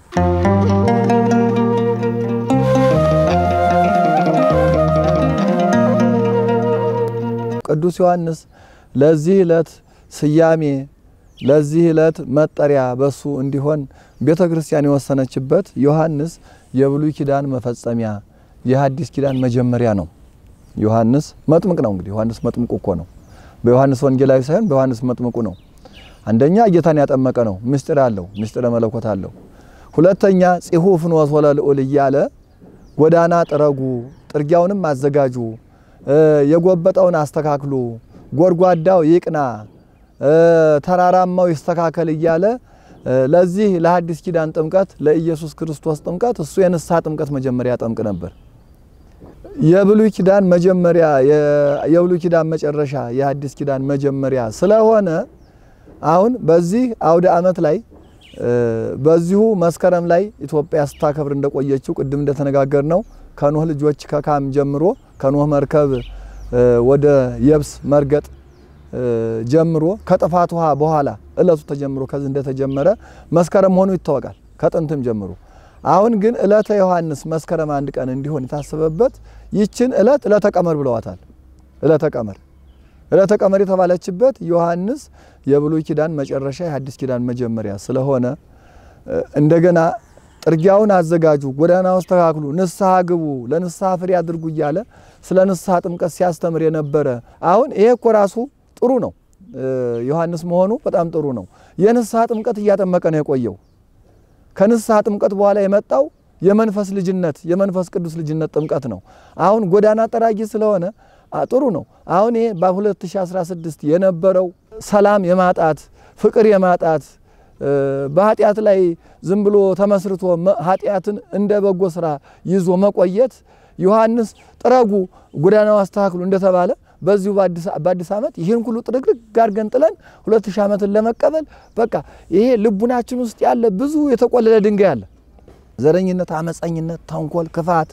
ቅዱስ ዮሐንስ ለዚህ ዕለት ስያሜ ለዚህ ዕለት መጠሪያ በሱ እንዲሆን ቤተ ክርስቲያን የወሰነችበት ዮሐንስ የብሉይ ኪዳን መፈጸሚያ የሐዲስ ኪዳን መጀመሪያ ነው። ዮሐንስ መጥምቅ ነው። እንግዲህ ዮሐንስ መጥምቁ እኮ ነው። በዮሐንስ ወንጌላዊ ሳይሆን በዮሐንስ መጥምቁ ነው። አንደኛ ጌታን ያጠመቀ ነው። ምስጢር አለው፣ ምስጢረ መለኮት አለው። ሁለተኛ ጺሑ ፍኖተ ለልዑል እያለ ጎዳና ጥረጉ፣ ጥርጊያውንም አዘጋጁ፣ የጎበጠውን አስተካክሉ፣ ጎድጓዳው ይቅና፣ ተራራማው ይስተካከል እያለ ለዚህ ለሐዲስ ኪዳን ጥምቀት ለኢየሱስ ክርስቶስ ጥምቀት እሱ የንስሐ ጥምቀት መጀመሪያ ያጠምቅ ነበር። የብሉይ ኪዳን መጀመሪያ የብሉይ ኪዳን መጨረሻ የሐዲስ ኪዳን መጀመሪያ ስለሆነ አሁን በዚህ አውደ ዓመት ላይ በዚሁ መስከረም ላይ ኢትዮጵያ ስታከብር እንደቆየችው ቅድም እንደተነጋገር ነው ከኖህ ልጆች ከካም ጀምሮ ከኖህ መርከብ ወደ የብስ መርገጥ ጀምሮ ከጥፋት ውሃ በኋላ እለቱ ተጀምሮ ከዚህ እንደተጀመረ መስከረም መሆኑ ይታወቃል ከጥንትም ጀምሮ። አሁን ግን እለተ ዮሐንስ መስከረም አንድ ቀን እንዲሆን የታሰበበት ይችን እለት እለተ ቀመር ብለዋታል። እለተ ቀመር እለተ ቀመር የተባለችበት ዮሐንስ የብሉይ ኪዳን መጨረሻ የሐዲስ ኪዳን መጀመሪያ ስለሆነ እንደገና ጥርጊያውን አዘጋጁ፣ ጎዳናውን አስተካክሉ፣ ንስሐ ግቡ፣ ለንስሐ ፍሬ አድርጉ እያለ ስለ ንስሐ ጥምቀት ሲያስተምር የነበረ አሁን ይሄ እኮ ራሱ ጥሩ ነው። ዮሐንስ መሆኑ በጣም ጥሩ ነው። የንስሐ ጥምቀት እያጠመቀ ነው የቆየው። ከንስሐ ጥምቀት በኋላ የመጣው የመንፈስ ልጅነት የመንፈስ ቅዱስ ልጅነት ጥምቀት ነው። አሁን ጎዳና ጠራጊ ስለሆነ ጥሩ ነው። አሁን ይሄ በ2016 የነበረው ሰላም የማጣት ፍቅር የማጣት በኃጢአት ላይ ዝም ብሎ ተመስርቶ ኃጢአትን እንደ በጎ ስራ ይዞ መቆየት ዮሐንስ ጥረጉ፣ ጎዳናው አስተካክሉ እንደተባለ በዚሁ በአዲስ ዓመት ይህን ሁሉ ጥርግርግ አድርገን ጥለን ሁለት ሺህ ዓመትን ለመቀበል በቃ ይሄ ልቡናችን ውስጥ ያለ ብዙ የተቆለለ ድንጋይ አለ። ዘረኝነት፣ አመፀኝነት፣ ተንኮል፣ ክፋት፣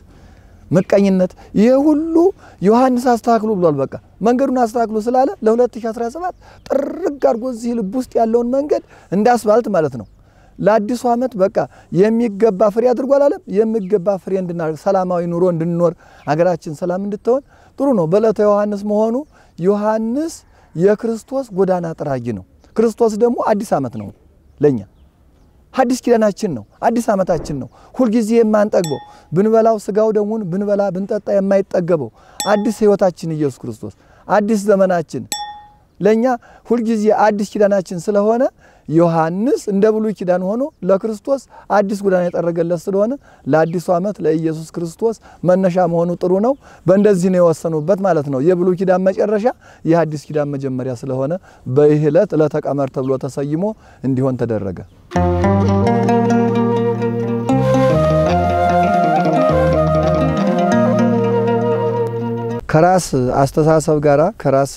ምቀኝነት ይሄ ሁሉ ዮሐንስ አስተካክሉ ብሏል። በቃ መንገዱን አስተካክሉ ስላለ ለ2017 ጥርግ አድርጎ እዚህ ልብ ውስጥ ያለውን መንገድ እንደ አስፋልት ማለት ነው ለአዲሱ ዓመት በቃ የሚገባ ፍሬ አድርጓል አለም የሚገባ ፍሬ እንድናደርግ ሰላማዊ ኑሮ እንድንኖር አገራችን ሰላም እንድትሆን ጥሩ ነው። በዕለተ ዮሐንስ መሆኑ ዮሐንስ የክርስቶስ ጎዳና ጠራጊ ነው። ክርስቶስ ደግሞ አዲስ ዓመት ነው ለኛ አዲስ ኪዳናችን ነው። አዲስ ዓመታችን ነው። ሁልጊዜ የማንጠግበው ብንበላው ስጋው ደሙን ብንበላ ብንጠጣ የማይጠገበው አዲስ ሕይወታችን ኢየሱስ ክርስቶስ አዲስ ዘመናችን ለኛ ሁልጊዜ አዲስ ኪዳናችን ስለሆነ ዮሐንስ እንደ ብሉይ ኪዳን ሆኖ ለክርስቶስ አዲስ ጎዳና የጠረገለት ስለሆነ ለአዲሱ ዓመት ለኢየሱስ ክርስቶስ መነሻ መሆኑ ጥሩ ነው። በእንደዚህ ነው የወሰኑበት ማለት ነው። የብሉይ ኪዳን መጨረሻ የአዲስ ኪዳን መጀመሪያ ስለሆነ በይህ ዕለት ዕለተ ቀመር ተብሎ ተሰይሞ እንዲሆን ተደረገ። ከራስ አስተሳሰብ ጋራ ከራስ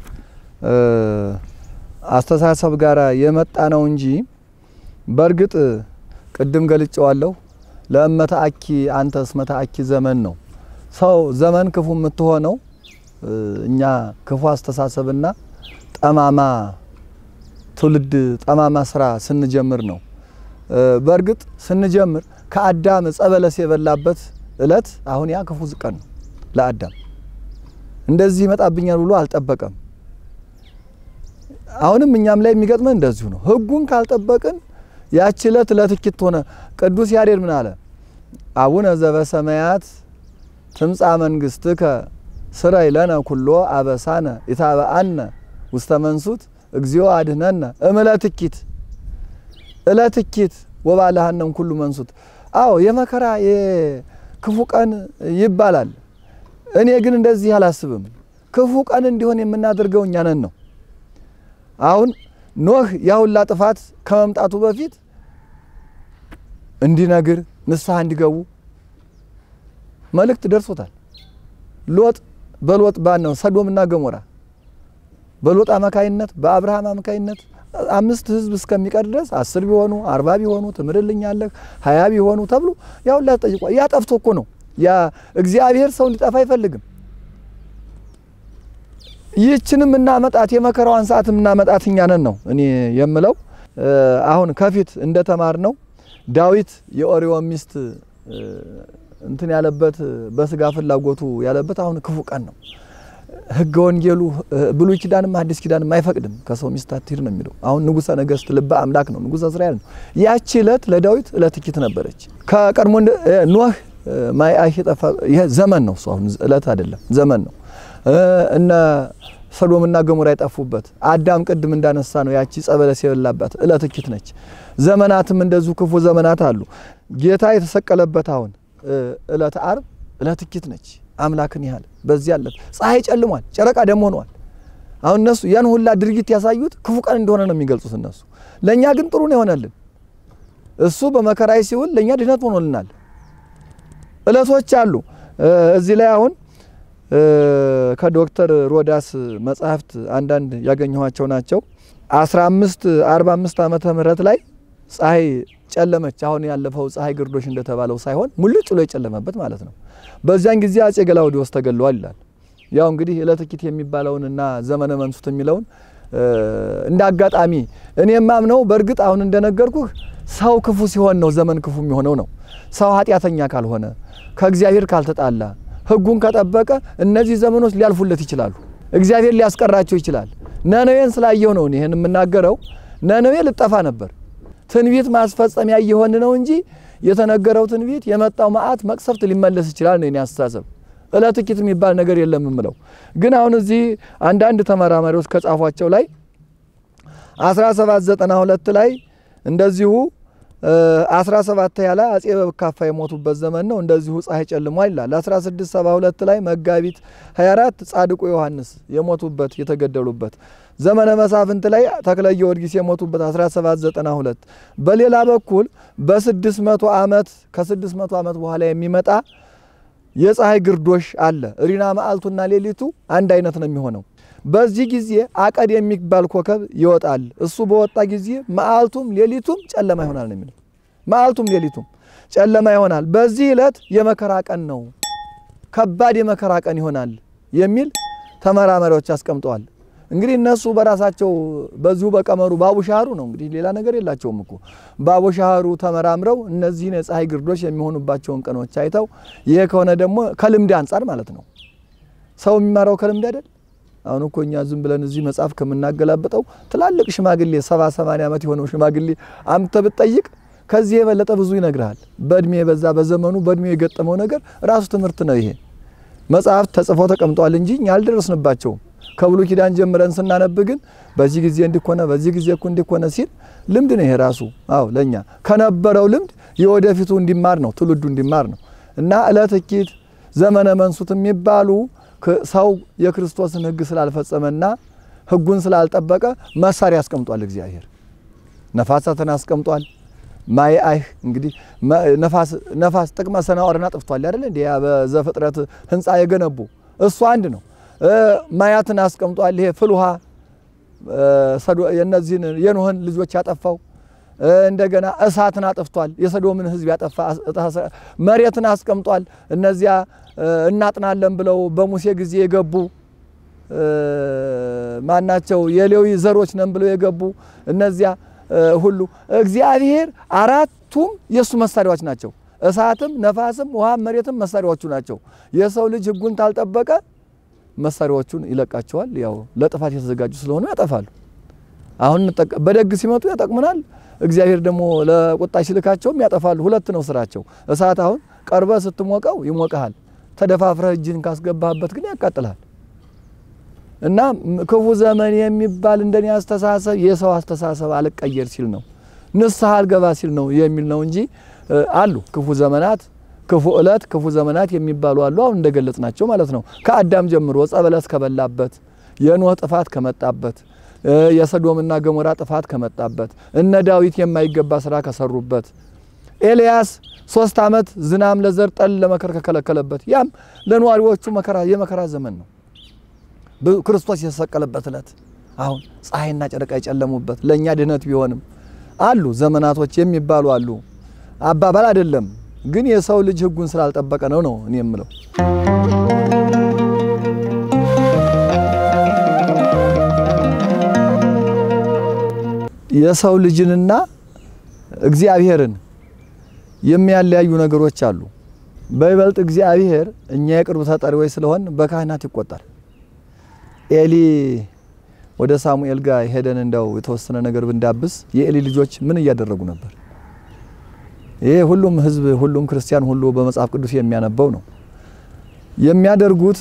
አስተሳሰብ ጋር የመጣ ነው እንጂ በእርግጥ ቅድም ገልጨዋለሁ። ለእመተ አኪ አንተ እስመተ አኪ ዘመን ነው ሰው ዘመን ክፉ የምትሆነው እኛ ክፉ አስተሳሰብና ጠማማ ትውልድ ጠማማ ስራ ስንጀምር ነው። በእርግጥ ስንጀምር ከአዳም ዕፀ በለስ የበላበት እለት አሁን ያ ክፉ ቀን ነው ለአዳም እንደዚህ ይመጣብኛል ብሎ አልጠበቀም። አሁንም እኛም ላይ የሚገጥመን እንደዚሁ ነው። ሕጉን ካልጠበቅን ያቺ ዕለት ለትኪት ሆነ። ቅዱስ ያሬድ ምን አለ? አቡነ ዘበሰማያት ትምጻ መንግስትከ ስረይ ለነ ኩሎ አበሳነ ኢታበአነ ውስተ መንሱት እግዚኦ አድህነነ እምለትኪት እለትኪት ወባልሃነም ኩሉ መንሱት። አዎ የመከራ የክፉ ቀን ይባላል። እኔ ግን እንደዚህ አላስብም። ክፉ ቀን እንዲሆን የምናደርገው እኛ ነን ነው። አሁን ኖህ ያሁላ ጥፋት ከመምጣቱ በፊት እንዲነግር ንስሐ እንዲገቡ መልእክት ደርሶታል። ሎጥ በሎጥ ባን ነው ሰዶምና ገሞራ በሎጥ አማካይነት በአብርሃም አማካይነት አምስት ህዝብ እስከሚቀር ድረስ አስር ቢሆኑ አርባ ቢሆኑ ትምርልኛለህ ሀያ ቢሆኑ ተብሎ ያሁላ ተጠይቋል። ያ ጠፍቶ እኮ ነው። ያ እግዚአብሔር ሰው እንዲጠፋ አይፈልግም። ይህችንም እናመጣት የመከራዋን ሰዓት እናመጣት እኛ ነን ነው እኔ የምለው። አሁን ከፊት እንደተማር ነው ዳዊት የኦሪዮን ሚስት እንትን ያለበት በስጋ ፍላጎቱ ያለበት አሁን ክፉ ቀን ነው። ሕገ ወንጌሉ ብሉይ ኪዳንም አዲስ ኪዳንም አይፈቅድም። ከሰው ሚስት አትሂድ ነው የሚለው። አሁን ንጉሠ ነገሥት ልበ አምላክ ነው፣ ንጉሠ እስራኤል ነው። ያቺ ዕለት ለዳዊት ዕለት ኪት ነበረች። ከቀድሞ ኖህ ማይ አይህ ጠፋ። ይሄ ዘመን ነው፣ እሱ አሁን ዕለት አይደለም ዘመን ነው። እነ ሰዶምና ገሞራ የጠፉበት አዳም ቅድም እንዳነሳ ነው ያቺ ጸበለስ የበላባት ዕለት ኪት ነች። ዘመናትም እንደዚሁ ክፉ ዘመናት አሉ። ጌታ የተሰቀለበት አሁን ዕለት አርብ ዕለት ኪት ነች። አምላክን ያህል በዚህ አለት ፀሐይ ጨልሟል፣ ጨረቃ ደም ሆኗል። አሁን እነሱ ያን ሁላ ድርጊት ያሳዩት ክፉ ቀን እንደሆነ ነው የሚገልጹት እነሱ። ለእኛ ግን ጥሩ ነው የሆነልን። እሱ በመከራይ ሲውል ለእኛ ድህነት ሆኖልናል። ዕለቶች አሉ እዚህ ላይ አሁን ከዶክተር ሮዳስ መጽሐፍት አንዳንድ ያገኘኋቸው ናቸው። 15 45 ዓመተ ምህረት ላይ ፀሐይ ጨለመች። አሁን ያለፈው ፀሐይ ግርዶሽ እንደተባለው ሳይሆን ሙልጭ ብሎ የጨለመበት ማለት ነው። በዚያን ጊዜ አጼ ገላውዲዮስ ተገለዋል ይላል። ያው እንግዲህ ዕለተ ኪት የሚባለውንና ዘመነ መንሱት የሚለውን እንደ አጋጣሚ እኔ የማምነው በእርግጥ አሁን እንደነገርኩህ ሰው ክፉ ሲሆን ነው ዘመን ክፉ የሚሆነው ነው። ሰው ኃጢአተኛ ካልሆነ ከእግዚአብሔር ካልተጣላ ሕጉን ከጠበቀ እነዚህ ዘመኖች ሊያልፉለት ይችላሉ። እግዚአብሔር ሊያስቀራቸው ይችላል። ነነዌን ስላየው ነው ይህን የምናገረው። ነነዌ ልጠፋ ነበር። ትንቢት ማስፈጸሚያ እየሆን ነው እንጂ የተነገረው ትንቢት የመጣው መዓት መቅሰፍት ሊመለስ ይችላል ነው የኔ አስተሳሰብ። ዕለተ ኪት የሚባል ነገር የለም የምለው ግን አሁን እዚህ አንዳንድ ተመራማሪዎች ከጻፏቸው ላይ 1792 ላይ እንደዚሁ 17 ያለ አጼ በካፋ የሞቱበት ዘመን ነው። እንደዚሁ ፀሐይ ጨልሟል ይላል። 1672 ላይ መጋቢት 24 ጻድቁ ዮሐንስ የሞቱበት የተገደሉበት ዘመነ መሳፍንት ላይ ተክለ ጊዮርጊስ የሞቱበት 1792 በሌላ በኩል በ600 ዓመት ከ600 ዓመት በኋላ የሚመጣ የፀሐይ ግርዶሽ አለ። ሪና መዓልቱና ሌሊቱ አንድ አይነት ነው የሚሆነው። በዚህ ጊዜ አቀድ የሚባል ኮከብ ይወጣል። እሱ በወጣ ጊዜ መዓልቱም ሌሊቱም ጨለማ ይሆናል ነው የሚለው። መዓልቱም ሌሊቱም ጨለማ ይሆናል። በዚህ ዕለት የመከራ ቀን ነው፣ ከባድ የመከራ ቀን ይሆናል የሚል ተመራማሪዎች አስቀምጠዋል። እንግዲህ እነሱ በራሳቸው በዚሁ በቀመሩ ባቡሻህሩ ነው እንግዲህ ሌላ ነገር የላቸውም እኮ ባቡሻህሩ ተመራምረው እነዚህን የፀሐይ ግርዶሽ የሚሆኑባቸውን ቀኖች አይተው ይሄ ከሆነ ደግሞ ከልምድ አንጻር ማለት ነው ሰው የሚማረው ከልምድ አይደል አሁን እኮ እኛ ዝም ብለን እዚህ መጽሐፍ ከምናገላብጠው ትላልቅ ሽማግሌ ሰባ ሰማንያ ዓመት የሆነው ሽማግሌ አምተ ብትጠይቅ ከዚህ የበለጠ ብዙ ይነግርሃል። በእድሜ የበዛ በዘመኑ በእድሜው የገጠመው ነገር ራሱ ትምህርት ነው። ይሄ መጽሐፍ ተጽፈው ተቀምጧል እንጂ እኛ አልደረስንባቸውም። ከብሉይ ኪዳን ጀምረን ስናነብ ግን በዚህ ጊዜ እንዲኮነ በዚህ ጊዜ እኮ እንዲኮነ ሲል ልምድ ነው ይሄ ራሱ። አዎ ለኛ ከነበረው ልምድ የወደፊቱ እንዲማር ነው ትውልዱ እንዲማር ነው። እና ዕለተ ኪት ዘመነ መንሱት የሚባሉ ሰው የክርስቶስን ሕግ ስላልፈጸመና ሕጉን ስላልጠበቀ መሳሪያ አስቀምጧል እግዚአብሔር። ነፋሳትን አስቀምጧል። ማይ አይህ እንግዲህ ነፋስ ነፋስ ጥቅመ ሰናዖርን አጥፍቷል አይደል እንዴ? ያ በዘፍጥረት ህንፃ የገነቡ እሱ አንድ ነው። ማያትን አስቀምጧል። ይሄ ፍል ውሃ የነዚህን የኖህን ልጆች ያጠፋው እንደገና እሳትን አጥፍቷል። የሰዶምን ህዝብ ያጠፋ መሬትን አስቀምጧል። እነዚያ እናጥናለን ብለው በሙሴ ጊዜ የገቡ ማናቸው የሌዊ ዘሮች ነን ብለው የገቡ እነዚያ ሁሉ እግዚአብሔር አራቱም የእሱ መሳሪያዎች ናቸው። እሳትም፣ ነፋስም፣ ውሃም፣ መሬትም መሳሪያዎቹ ናቸው። የሰው ልጅ ህጉን ታልጠበቀ መሳሪያዎቹን ይለቃቸዋል። ያው ለጥፋት የተዘጋጁ ስለሆኑ ያጠፋሉ። አሁን በደግ ሲመጡ ያጠቅሙናል። እግዚአብሔር ደግሞ ለቁጣ ሲልካቸውም ያጠፋሉ። ሁለት ነው ስራቸው። እሳት አሁን ቀርበ ስትሞቀው ይሞቀሃል፣ ተደፋፍረህ እጅን ካስገባህበት ግን ያቃጥልሃል። እና ክፉ ዘመን የሚባል እንደኔ አስተሳሰብ የሰው አስተሳሰብ አልቀየር ሲል ነው፣ ንስሐ አልገባ ሲል ነው የሚል ነው እንጂ አሉ ክፉ ዘመናት ክፉ እለት ክፉ ዘመናት የሚባሉ አሉ። አሁን እንደገለጽ ናቸው ማለት ነው። ከአዳም ጀምሮ ዕፀ በለስ ከበላበት የኖህ ጥፋት ከመጣበት የሰዶምና ገሞራ ጥፋት ከመጣበት እነ ዳዊት የማይገባ ስራ ከሰሩበት ኤልያስ ሶስት ዓመት ዝናም ለዘር ጠል ለመከር ከከለከለበት ያም ለነዋሪዎቹ መከራ የመከራ ዘመን ነው። ክርስቶስ የተሰቀለበት እለት አሁን ፀሐይና ጨረቃ የጨለሙበት ለእኛ ድህነት ቢሆንም አሉ ዘመናቶች የሚባሉ አሉ። አባባል አይደለም ግን የሰው ልጅ ሕጉን ስላልጠበቀ ነው ነው እኔ የምለው። የሰው ልጅንና እግዚአብሔርን የሚያለያዩ ነገሮች አሉ። በይበልጥ እግዚአብሔር እኛ የቅርብ ተጠሪዎች ስለሆን በካህናት ይቆጣል። ኤሊ ወደ ሳሙኤል ጋር ሄደን እንደው የተወሰነ ነገር ብንዳብስ የኤሊ ልጆች ምን እያደረጉ ነበር? ይሄ ሁሉም ሕዝብ ሁሉም ክርስቲያን ሁሉ በመጽሐፍ ቅዱስ የሚያነበው ነው። የሚያደርጉት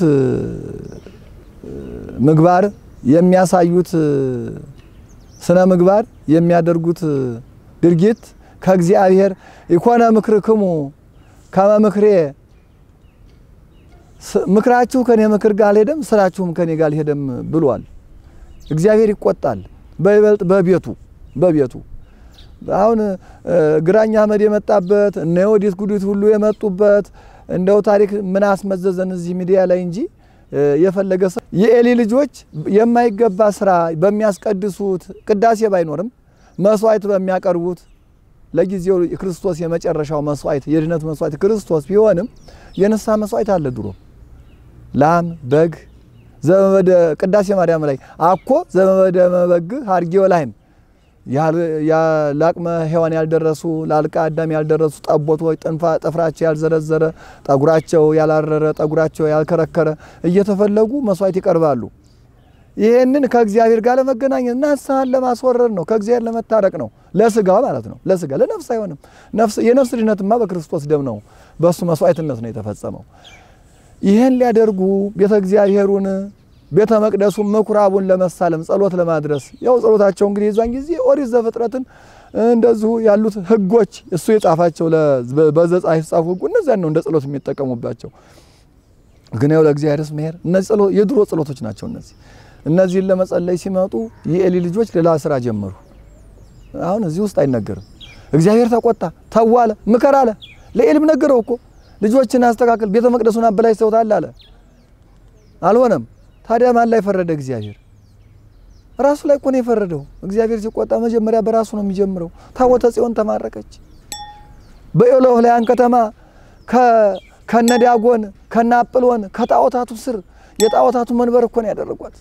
ምግባር የሚያሳዩት ስነ ምግባር የሚያደርጉት ድርጊት ከእግዚአብሔር ኢኮነ ምክርክሙ ከመ ምክሬ ምክራችሁ ከኔ ምክር ጋር አልሄደም፣ ስራችሁም ከኔ ጋር አልሄደም ብሏል። እግዚአብሔር ይቆጣል። በይበልጥ በቤቱ በቤቱ አሁን ግራኝ አህመድ የመጣበት እነ የወዲት ጉዲት ሁሉ የመጡበት እንደው ታሪክ ምን አስመዘዘን እዚህ ሚዲያ ላይ እንጂ የፈለገ ሰው የኤሊ ልጆች የማይገባ ስራ በሚያስቀድሱት ቅዳሴ ባይኖርም መስዋዕት በሚያቀርቡት ለጊዜው ክርስቶስ የመጨረሻው መስዋዕት የድነት መስዋዕት ክርስቶስ ቢሆንም የንስሐ መስዋዕት አለ ድሮ ላም በግ ዘመበደ ቅዳሴ ማርያም ላይ አኮ ዘመበደ መበግ ሀርጌ ወላይም ለአቅመ ሔዋን ያልደረሱ ለአልቃ አዳም ያልደረሱ ጠቦቶች ጥንፋ ጥፍራቸው ያልዘረዘረ ጠጉራቸው ያላረረ ጠጉራቸው ያልከረከረ እየተፈለጉ መስዋዕት ይቀርባሉ። ይህንን ከእግዚአብሔር ጋር ለመገናኘት ንስሐን ለማስወረድ ነው። ከእግዚአብሔር ለመታረቅ ነው። ለስጋ ማለት ነው። ለስጋ ለነፍስ አይሆንም። የነፍስ ድነትማ በክርስቶስ ደም ነው፣ በእሱ መስዋዕትነት ነው የተፈጸመው። ይህን ሊያደርጉ ቤተ እግዚአብሔሩን ቤተ መቅደሱን ምኩራቡን ለመሳለም ጸሎት ለማድረስ ያው ጸሎታቸው እንግዲህ የዛን ጊዜ ኦሪት ዘፍጥረትን እንደዚሁ ያሉት ሕጎች እሱ የጻፋቸው በዘጸአት የተጻፉ ሕጉ እነዚያን ነው እንደ ጸሎት የሚጠቀሙባቸው። ግን ያው ለእግዚአብሔርስ መሄድ እነዚህ ጸሎት የድሮ ጸሎቶች ናቸው። እነዚህ እነዚህን ለመጸለይ ሲመጡ የኤሊ ልጆች ሌላ ስራ ጀመሩ። አሁን እዚህ ውስጥ አይነገርም። እግዚአብሔር ተቆጣ፣ ተዋለ፣ ምከር አለ። ለኤሊም ነገረው እኮ ልጆችን አስተካክል፣ ቤተ መቅደሱን አበላሽተውታል አለ። አልሆነም። ታዲያ ማን ላይ ፈረደ? እግዚአብሔር ራሱ ላይ እኮ ነው የፈረደው። እግዚአብሔር ሲቆጣ መጀመሪያ በራሱ ነው የሚጀምረው። ታቦተ ጽዮን ተማረከች። በኤሎፍላያን ከተማ ከነዳጎን ከነአጵሎን ከጣዖታቱ ስር የጣዖታቱ መንበር እኮ ነው ያደረጓት።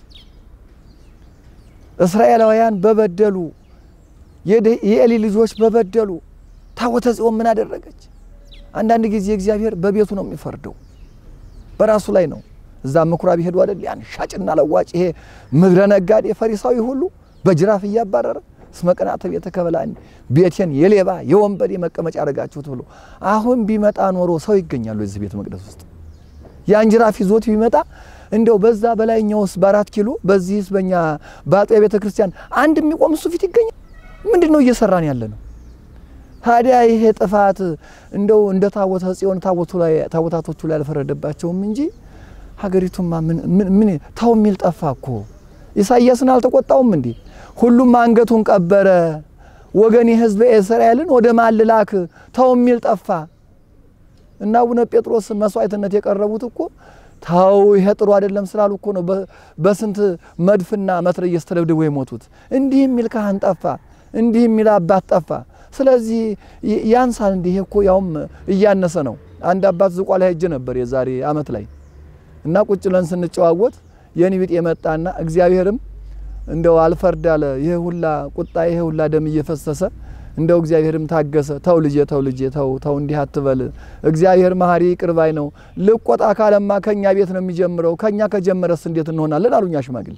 እስራኤላውያን በበደሉ የኤሊ ልጆች በበደሉ ታቦተ ጽዮን ምን አደረገች? አንዳንድ ጊዜ እግዚአብሔር በቤቱ ነው የሚፈርደው፣ በራሱ ላይ ነው። እዛ ምኩራብ ይሄዱ አይደል? ያን ሻጭና ለዋጭ ይሄ ምድረ ነጋዴ ፈሪሳዊ ሁሉ በጅራፍ እያባረረ እስመ ቅንዓተ ቤትከ በልዐኒ ቤቴን የሌባ የወንበዴ መቀመጫ አደረጋችሁት ብሎ አሁን ቢመጣ ኖሮ ሰው ይገኛሉ እዚህ ቤተ መቅደስ ውስጥ ያን ጅራፍ ይዞት ቢመጣ እንደው በዛ በላይኛውስ በአራት ኪሎ በዚህስ በእኛ በአጥቢያ ቤተ ክርስቲያን አንድ የሚቆም እሱ ፊት ይገኛል። ምንድን ነው እየሰራን ያለ ነው? ታዲያ ይሄ ጥፋት እንደው እንደ ታቦተ ጽዮን ታቦታቶቹ ላይ አልፈረደባቸውም እንጂ ሀገሪቱማ ምን ተው የሚል ጠፋ እኮ። ኢሳይያስን አልተቆጣውም እንዴ? ሁሉም አንገቱን ቀበረ። ወገን የሕዝበ እስራኤልን ወደ ማን ልላክ? ተው የሚል ጠፋ። እና አቡነ ጴጥሮስ መስዋዕትነት የቀረቡት እኮ ተው ይሄ ጥሩ አይደለም ስላሉ እኮ ነው በስንት መድፍና መትረየስ ተደብድበው የሞቱት። እንዲህ የሚል ካህን ጠፋ፣ እንዲህ የሚል አባት ጠፋ። ስለዚህ ያንሳል። እንዲህ እኮ ያውም እያነሰ ነው። አንድ አባት ዝቋላ ሄጄ ነበር የዛሬ ዓመት ላይ እና ቁጭ ለን ስንጨዋወት የኔ ቢጤ የመጣና እግዚአብሔርም እንደው አልፈርድ አለ። ይሄ ሁላ ቁጣ ይሄ ሁላ ደም እየፈሰሰ እንደው እግዚአብሔርም ታገሰ። ተው ልጄ ተው ልጄ ተው ተው እንዲህ አትበል፣ እግዚአብሔር መሐሪ ይቅር ባይ ነው። ልቆጣ ካለማ ከኛ ቤት ነው የሚጀምረው። ከኛ ከጀመረስ እንዴት እንሆናለን አሉኛ ሽማግሌ።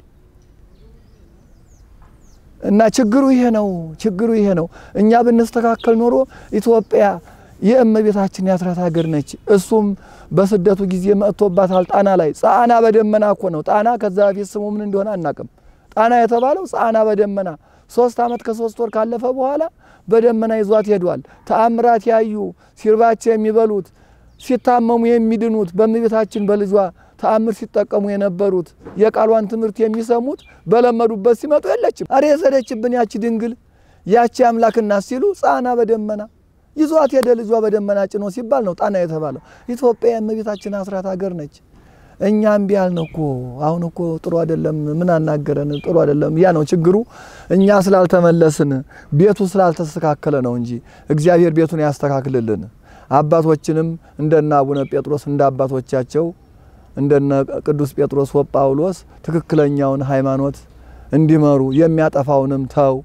እና ችግሩ ይሄ ነው፣ ችግሩ ይሄ ነው። እኛ ብንስተካከል ኖሮ ኢትዮጵያ የእመቤታችን የአስራት ሀገር ነች። እሱም በስደቱ ጊዜ መጥቶባታል። ጣና ላይ ጻና በደመና እኮ ነው። ጣና ከዛ በፊት ስሙ ምን እንደሆነ አናቅም። ጣና የተባለው ጻና በደመና ሶስት ዓመት ከሶስት ወር ካለፈ በኋላ በደመና ይዟት ሄዷል። ተአምራት ያዩ ሲርባቸው የሚበሉት ሲታመሙ የሚድኑት በእመቤታችን በልጇ ተአምር ሲጠቀሙ የነበሩት የቃሏን ትምህርት የሚሰሙት በለመዱበት ሲመጡ የለችም። አሬ የሰደችብን ያቺ ድንግል ያቺ አምላክና ሲሉ ጻና በደመና ይዟት ሄደ ልጇ በደመና ጭኖ ሲባል ነው ጣና የተባለው። ኢትዮጵያ የእመቤታችን አስራት ሀገር ነች። እኛ እምቢ አልን እኮ አሁን እኮ ጥሩ አይደለም፣ ምን አናገረን? ጥሩ አይደለም። ያ ነው ችግሩ። እኛ ስላልተመለስን ቤቱ ስላልተስተካከለ ነው እንጂ እግዚአብሔር ቤቱን ያስተካክልልን። አባቶችንም እንደነ አቡነ ጴጥሮስ እንደ አባቶቻቸው እንደነ ቅዱስ ጴጥሮስ ወጳውሎስ ትክክለኛውን ሃይማኖት እንዲመሩ የሚያጠፋውንም ተው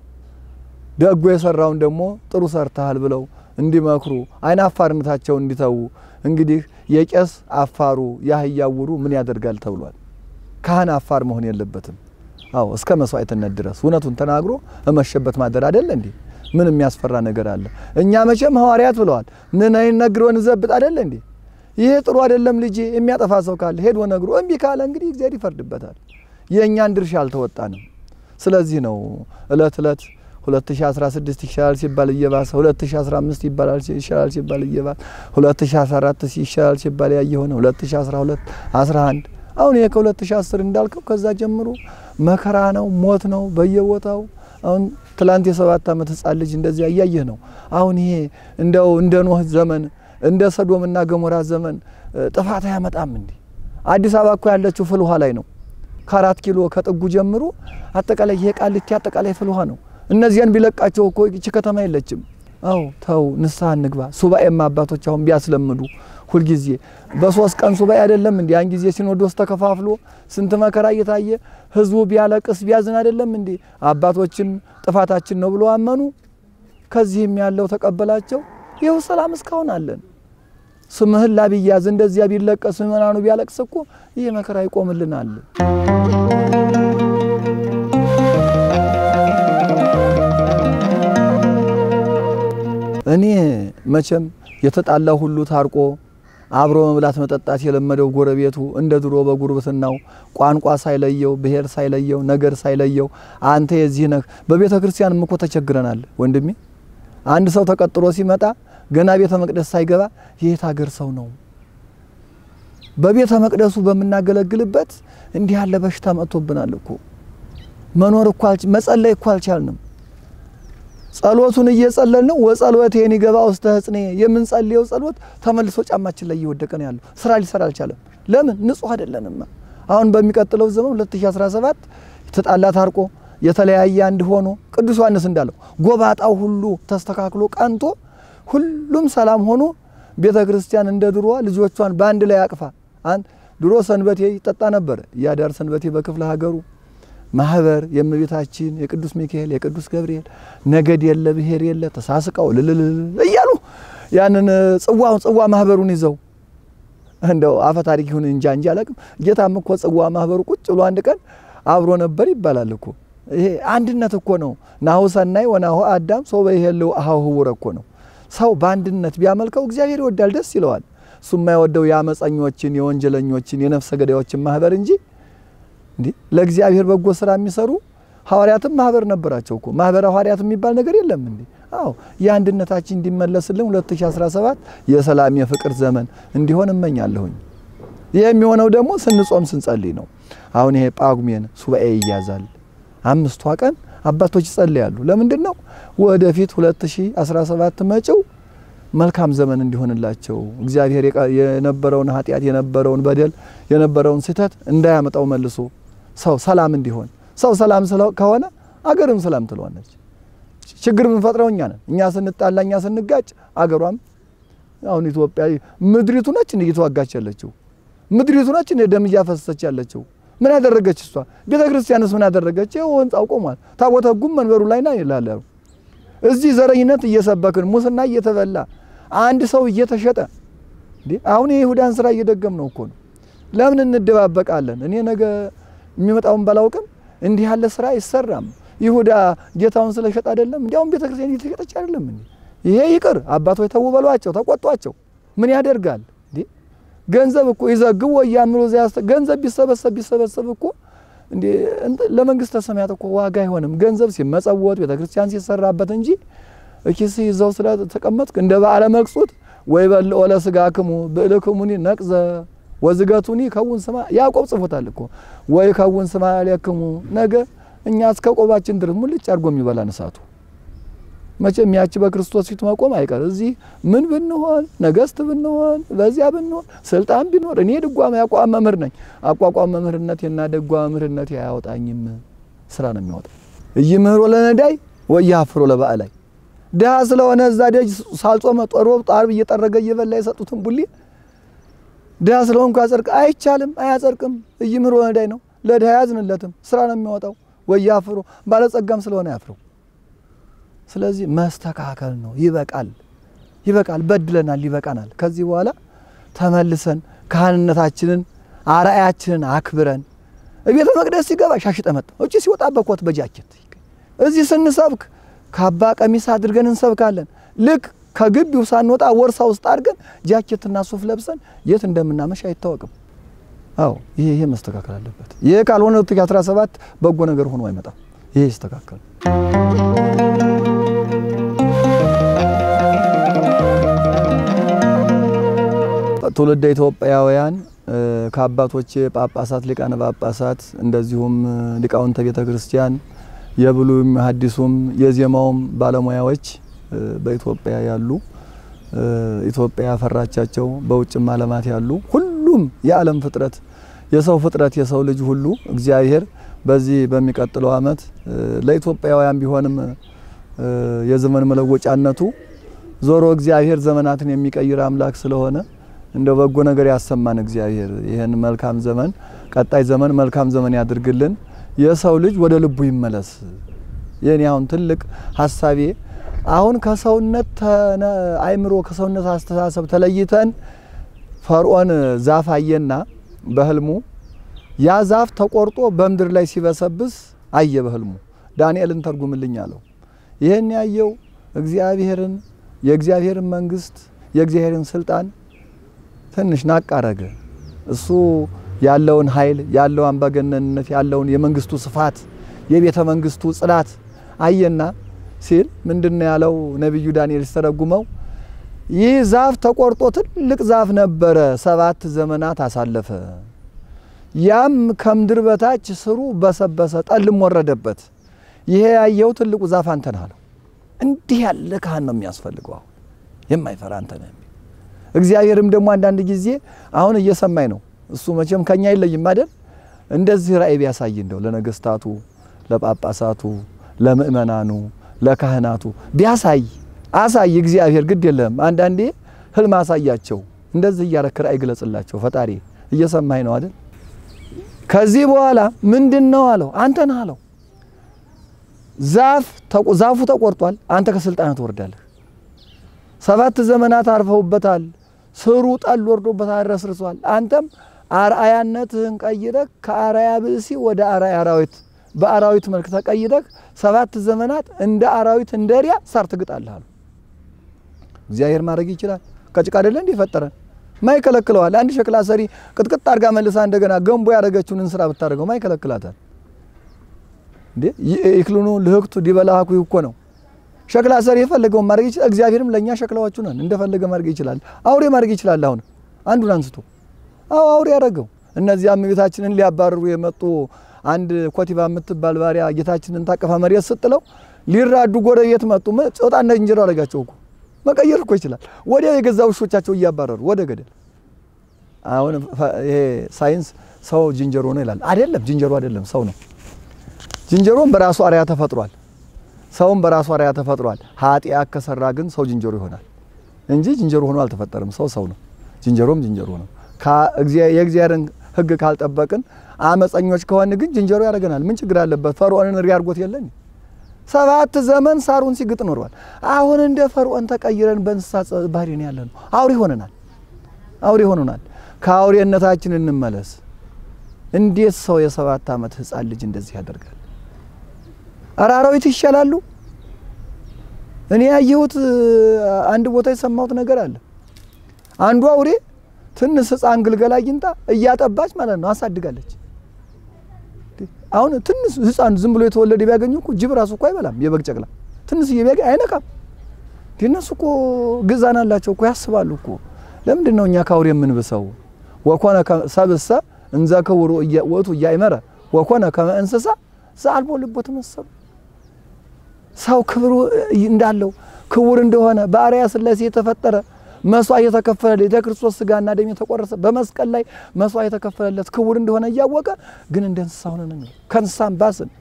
ደጎ የሰራውን ደግሞ ጥሩ ሰርተሃል ብለው እንዲመክሩ አይን አፋርነታቸው እንዲተዉ። እንግዲህ የቄስ አፋሩ የአህያ ውሩ ምን ያደርጋል ተብሏል። ካህን አፋር መሆን የለበትም። አዎ እስከ መስዋዕትነት ድረስ እውነቱን ተናግሮ እመሸበት ማደር አይደለ እንዴ? ምን የሚያስፈራ ነገር አለ? እኛ መቼም ሐዋርያት ብለዋል። ንነይ ነግሮ እንዘብጥ አይደለ እንዴ? ይሄ ጥሩ አይደለም ልጄ የሚያጠፋ ሰው ካለ ሄዶ ነግሮ እምቢ ካለ እንግዲህ እግዚአብሔር ይፈርድበታል። የእኛን ድርሻ አልተወጣንም። ስለዚህ ነው እለት እለት 2016 ይሻላል ሲባል እየባሰ 2015 ይባላል ይሻላል ሲባል እየባሰ 2014 ይሻላል ሲባል ያየ ሆነ 2012 11 አሁን ይሄ ከ2010 እንዳልከው ከዛ ጀምሮ መከራ ነው፣ ሞት ነው በየቦታው። አሁን ትላንት የሰባት ዓመት ህጻን ልጅ እንደዚያ እያየህ ነው። አሁን ይሄ እንደው እንደ ኖህ ዘመን እንደ ሰዶምና ገሞራ ዘመን ጥፋት አያመጣም እንዴ? አዲስ አበባ እኮ ያለችው ፍል ውሃ ላይ ነው። ከአራት ኪሎ ከጥጉ ጀምሮ አጠቃላይ ይሄ ቃሊቲ አጠቃላይ ፍል ውሃ ነው። እነዚያን ቢለቃቸው እኮ ይቺ ከተማ የለችም። አው ተው ንስሐ እንግባ። ሱባኤማ አባቶች አሁን ቢያስለምዱ ሁልጊዜ በሶስት ቀን ሱባኤ አይደለም እንዴ? ያን ጊዜ ሲኖዶስ ተከፋፍሎ ስንት መከራ እየታየ ህዝቡ ቢያለቅስ ቢያዝን አይደለም እንዴ? አባቶችም ጥፋታችን ነው ብሎ አመኑ። ከዚህም ያለው ተቀበላቸው። ይኸው ሰላም እስካሁን አለን። ስምህን ላቢያዝ እንደዚያ ቢለቀስ ምእመናኑ ቢያለቅስ እኮ ይህ መከራ ይቆምልናል። እኔ መቼም የተጣላው ሁሉ ታርቆ አብሮ መብላት መጠጣት የለመደው ጎረቤቱ እንደ ድሮ በጉርብትናው ቋንቋ ሳይለየው ብሔር ሳይለየው ነገር ሳይለየው አንተ የዚህ ነህ። በቤተ ክርስቲያንም እኮ ተቸግረናል ወንድሜ። አንድ ሰው ተቀጥሮ ሲመጣ ገና ቤተ መቅደስ ሳይገባ የየት ሀገር ሰው ነው? በቤተ መቅደሱ በምናገለግልበት እንዲህ ያለ በሽታ መጥቶብናል እኮ መኖር እኮ መጸለይ እኮ አልቻልንም። ጸሎቱን እየጸለል ነው ወጸሎቴን ይገባ ውስተ ሕጽኔ የምንጸልየው ጸሎት ተመልሶ ጫማችን ላይ እየወደቀ ነው ያለው። ስራ ሊሰራ አልቻለም። ለምን? ንጹህ አይደለንማ። አሁን በሚቀጥለው ዘመን 2017 የተጣላ ታርቆ የተለያየ አንድ ሆኖ ቅዱስ ዮሐንስ እንዳለው ጎባጣው ሁሉ ተስተካክሎ ቀንቶ ሁሉም ሰላም ሆኖ ቤተ ክርስቲያን እንደ ድሮዋ ልጆቿን በአንድ ላይ አቅፋ አንድ ድሮ ሰንበቴ ይጠጣ ነበር። ያዳር ሰንበቴ በክፍለ ሀገሩ ማህበር የእመቤታችን የቅዱስ ሚካኤል የቅዱስ ገብርኤል ነገድ የለ ብሔር የለ ተሳስቀው ልልል እያሉ ያንን ጽዋውን ጽዋ ማህበሩን ይዘው እንደው አፈ ታሪክ ይሁን እንጃ እንጂ አላቅም። ጌታም እኮ ጽዋ ማህበሩ ቁጭ ብሎ አንድ ቀን አብሮ ነበር ይባላል እኮ። ይሄ አንድነት እኮ ነው። ናሁ ሰናይ ወናሁ አዳም ሰው በይሄለው አሃው ህውረ እኮ ነው። ሰው በአንድነት ቢያመልከው እግዚአብሔር ይወዳል፣ ደስ ይለዋል። እሱ የማይወደው የአመፀኞችን፣ የወንጀለኞችን፣ የነፍሰ ገዳዮችን ማህበር እንጂ እንዲህ ለእግዚአብሔር በጎ ስራ የሚሰሩ ሐዋርያትም ማህበር ነበራቸው እኮ። ማህበረ ሐዋርያት የሚባል ነገር የለም እንዴ? አዎ የአንድነታችን እንዲመለስልን 2017 የሰላም የፍቅር ዘመን እንዲሆን እመኛለሁኝ። ይህ የሚሆነው ደግሞ ስንጾም ስንጸልይ ነው። አሁን ይሄ ጳጉሜን ሱባኤ ይያዛል። አምስቷ ቀን አባቶች ይጸልያሉ። ለምንድን ነው? ወደፊት 2017 መጪው መልካም ዘመን እንዲሆንላቸው እግዚአብሔር የነበረውን ኃጢአት የነበረውን በደል የነበረውን ስህተት እንዳያመጣው መልሶ ሰው ሰላም እንዲሆን ሰው ሰላም ከሆነ አገርም ሰላም ትለዋለች። ችግር የምንፈጥረው እኛ ነን። እኛ ስንጣላ፣ እኛ ስንጋጭ አገሯም አሁን ኢትዮጵያ ምድሪቱ ነች እንደ እየተዋጋች ያለችው ምድሪቱ ነች እንደ ደም እያፈሰሰች ያለችው። ምን ያደረገች እሷ? ቤተ ክርስቲያንስ ምን ያደረገች? ይኸው ህንጻው ቆሟል። ታቦተ ሕጉም መንበሩ ላይ ና ይላል። እዚህ ዘረኝነት እየሰበክን ሙስና እየተበላ አንድ ሰው እየተሸጠ እንዴ! አሁን የይሁዳን ስራ እየደገም ነው እኮ ነው። ለምን እንደባበቃለን? እኔ ነገ የሚመጣውን ባላውቅም እንዲህ ያለ ስራ አይሰራም። ይሁዳ ጌታውን ስለሸጥ አይደለም፣ እንዲያውም ቤተክርስቲያን እየተሸጠች አይደለም እንዴ? ይሄ ይቅር አባቶች ተው በሏቸው፣ ተቆጧቸው። ምን ያደርጋል እንዴ? ገንዘብ እኮ ይዘግቡ ወያምሩ ገንዘብ ቢሰበሰብ ቢሰበሰብ እኮ እንዴ ለመንግስተ ሰማያት እኮ ዋጋ አይሆንም። ገንዘብ ሲመጸወት ቤተክርስቲያን ሲሰራበት እንጂ እኪስ ይዘው ስለተቀመጥክ እንደ በዓለ መቅጹት ወይ በልኦ ለሥጋክሙ ብእልክሙኒ ነቅዘ ወዝገቱኒ ከውን ስማ ያዕቆብ ጽፎታል እኮ ወይ ከውን ስማ ያሌክሙ ነገ እኛ እስከ ቆባችን ድረስ ሙልጭ አድርጎ የሚበላን እሳቱ። መቼም ያቺ በክርስቶስ ፊት መቆም አይቀር። እዚህ ምን ብንሆን ነገስት ብንሆን በዚያ ብንሆን ስልጣን ቢኖር እኔ ድጓ ያቋቋም መምህር ነኝ። አቋቋም መምህርነቴና ድጓ መምህርነቴ አያወጣኝም። ስራ ነው የሚያወጣ። ኢይምህሮ ለነዳይ ወኢያፍሮ ለባዕላይ ድሀ ስለሆነ እዛ ደጅ ሳልጾመ ጦሮ ጣርብ እየጠረገ እየበላ የሰጡትን ቡሊ ድሀ ስለሆንኩ ያጸድቅ አይቻልም፣ አያጸድቅም። ኢይምህሮ ለነዳይ ነው። ለድሀ ያዝንለትም ስራ ነው የሚያወጣው። ወኢያፍሮ ባለጸጋም ስለሆነ ያፍረው። ስለዚህ መስተካከል ነው። ይበቃል፣ ይበቃል፣ በድለናል፣ ይበቃናል። ከዚህ በኋላ ተመልሰን ካህንነታችንን አርአያችንን አክብረን ቤተ መቅደስ ሲገባ ሻሽጠ መጣ እጭ ሲወጣ በኮት በጃኬት እዚህ ስንሰብክ ካባ ቀሚስ አድርገን እንሰብካለን። ልክ ከግቢው ሳንወጣ ወርሳ ውስጥ አድርገን ጃኬትና ሱፍ ለብሰን የት እንደምናመሽ አይታወቅም። አዎ ይሄ ይሄ መስተካከል አለበት። ይሄ ካልሆነ 2017 በጎ ነገር ሆኖ አይመጣም። ይሄ ይስተካከል። ትውልደ ኢትዮጵያውያን ከአባቶቼ ጳጳሳት፣ ሊቃነ ጳጳሳት እንደዚሁም ሊቃውንተ ቤተ ክርስቲያን የብሉይም ሐዲሱም የዜማውም ባለሙያዎች በኢትዮጵያ ያሉ ኢትዮጵያ ያፈራቻቸው በውጭም ዓለማት ያሉ ሁሉም የዓለም ፍጥረት የሰው ፍጥረት የሰው ልጅ ሁሉ እግዚአብሔር በዚህ በሚቀጥለው ዓመት ለኢትዮጵያውያን ቢሆንም የዘመን መለወጫነቱ ዞሮ እግዚአብሔር ዘመናትን የሚቀይር አምላክ ስለሆነ እንደ በጎ ነገር ያሰማን እግዚአብሔር ይህን መልካም ዘመን ቀጣይ ዘመን መልካም ዘመን ያድርግልን። የሰው ልጅ ወደ ልቡ ይመለስ። የኔ አሁን ትልቅ ሀሳቤ አሁን ከሰውነት አይምሮ ከሰውነት አስተሳሰብ ተለይተን ፈርዖን ዛፍ አየና በህልሙ ያ ዛፍ ተቆርጦ በምድር ላይ ሲበሰብስ አየ በህልሙ። ዳንኤልን ተርጉምልኝ አለው። ይህን ያየው እግዚአብሔርን የእግዚአብሔርን መንግስት የእግዚአብሔርን ስልጣን ትንሽ ናቅ አረገ። እሱ ያለውን ኃይል ያለው አምባገነንነት ያለውን የመንግስቱ ስፋት የቤተ መንግስቱ ጽላት አየና ሲል ምንድነው ያለው ነቢዩ ዳንኤል ሲተረጉመው ይህ ዛፍ ተቆርጦ ትልቅ ዛፍ ነበረ፣ ሰባት ዘመናት አሳለፈ። ያም ከምድር በታች ስሩ በሰበሰ፣ ጠልም ወረደበት። ይሄ ያየው ትልቁ ዛፍ አንተ ነህ አለው። እንዲህ ያለ ካህን ነው የሚያስፈልገው። አሁን የማይፈራ አንተ ነህ። እግዚአብሔርም ደግሞ አንዳንድ ጊዜ አሁን እየሰማኝ ነው። እሱ መቼም ከኛ አይለይም አይደል? እንደዚህ ራእይ ቢያሳይ እንደው ለነገስታቱ፣ ለጳጳሳቱ፣ ለምእመናኑ፣ ለካህናቱ ቢያሳይ አሳይ። እግዚአብሔር ግድ የለም አንዳንዴ ህልም አሳያቸው። እንደዚህ እያረክ ራእይ ግለጽላቸው። ፈጣሪ እየሰማኝ ነው አይደል? ከዚህ በኋላ ምንድን ነው አለው። አንተ ነህ አለው። ዛፍ ዛፉ ተቆርጧል። አንተ ከስልጣን ትወርዳለህ። ሰባት ዘመናት አርፈውበታል። ስሩ ጠል ወርዶበታል፣ ረስርሷል። አንተም አርአያነትህን ቀይረህ ከአርአያ ብእሲ ወደ አርአያ አራዊት በአራዊት መልክ ተቀይረህ ሰባት ዘመናት እንደ አራዊት እንደ ሪያ ሳር ትግጣለህ አሉ። እግዚአብሔር ማድረግ ይችላል። ከጭቃ አይደለ እንዲህ ፈጠረን ማይከለክለዋል። አንድ ሸክላ ሰሪ ቅጥቅጥ አድርጋ መልሳ እንደገና ገንቦ ያደረገችውን እንስራ ብታደርገው ማይከለክላታል እንዴ? ይክልኑ ልህቅቱ ዲበላሃኩ እኮ ነው ሸክላ ሰሪ የፈለገውን ማድረግ ይችላል። እግዚአብሔርም ለእኛ ሸክላዎቹ ነን፣ እንደፈለገ ማድረግ ይችላል። አውሬ ማድረግ ይችላል። አሁን አንዱን አንስቶ አዎ አውሬ ያደረገው። እነዚያም ቤታችንን ሊያባርሩ የመጡ አንድ ኮቲባ የምትባል ባሪያ ጌታችንን ታቀፋ መሬት ስጥለው ሊራዱ ጎረቤት መጡ። ጾጣና እንጀራ አደረጋቸው እኮ መቀየር እኮ ይችላል። ወዲያው የገዛ ውሾቻቸው እያባረሩ ወደ ገደል። አሁን ይሄ ሳይንስ ሰው ዝንጀሮ ነው ይላል። አይደለም፣ ዝንጀሮ አይደለም፣ ሰው ነው። ዝንጀሮም በራሱ አርያ ተፈጥሯል። ሰውም በራሱ አርአያ ተፈጥሯል። ኃጢአት ከሰራ ግን ሰው ዝንጀሮ ይሆናል እንጂ ዝንጀሮ ሆኖ አልተፈጠረም። ሰው ሰው ነው፣ ዝንጀሮም ዝንጀሮ ነው። የእግዚአብሔርን ሕግ ካልጠበቅን አመፀኞች ከሆን ግን ዝንጀሮ ያደርገናል። ምን ችግር አለበት? ፈርዖንን ሪ አድርጎት የለን ሰባት ዘመን ሳሩን ሲግጥ ኖሯል። አሁን እንደ ፈርዖን ተቀይረን በእንስሳ ባህሪ ነው ያለ ነው። አውሬ ሆነናል። አውሬ ሆነናል። ከአውሬነታችን እንመለስ። እንዴት ሰው የሰባት ዓመት ሕፃን ልጅ እንደዚህ ያደርጋል? ኧረ አራዊት ይሻላሉ። እኔ ያየሁት አንድ ቦታ የሰማሁት ነገር አለ። አንዱ አውሬ ትንሽ ሕፃን ግልገል አግኝታ እያጠባች ማለት ነው አሳድጋለች። አሁን ትንሽ ሕፃን ዝም ብሎ የተወለደ ቢያገኙ እኮ ጅብ ራሱ እኮ አይበላም። የበግ ጨቅላ ትንሽ ቢያገኝ አይነካም። እነሱ እኮ ግዛን አላቸው እኮ ያስባሉ እኮ። ለምንድን ነው እኛ ከአውሬ የምንብሰው? ወኮነ ሰብእሰ እንዘ ክቡር ውእቱ ኢያእመረ ወኮነ ከመ እንስሳ ዘአልቦ ልቦ ተመሰሉ። ሰው ክብሩ እንዳለው ክቡር እንደሆነ በአርአያ ሥላሴ የተፈጠረ መስዋዕት የተከፈለለት የክርስቶስ ስጋና ደም የተቆረሰ በመስቀል ላይ መስዋዕት የተከፈለለት ክቡር እንደሆነ እያወቀ ግን እንደ እንስሳ ሆነን ነው። ከእንስሳም ባስን።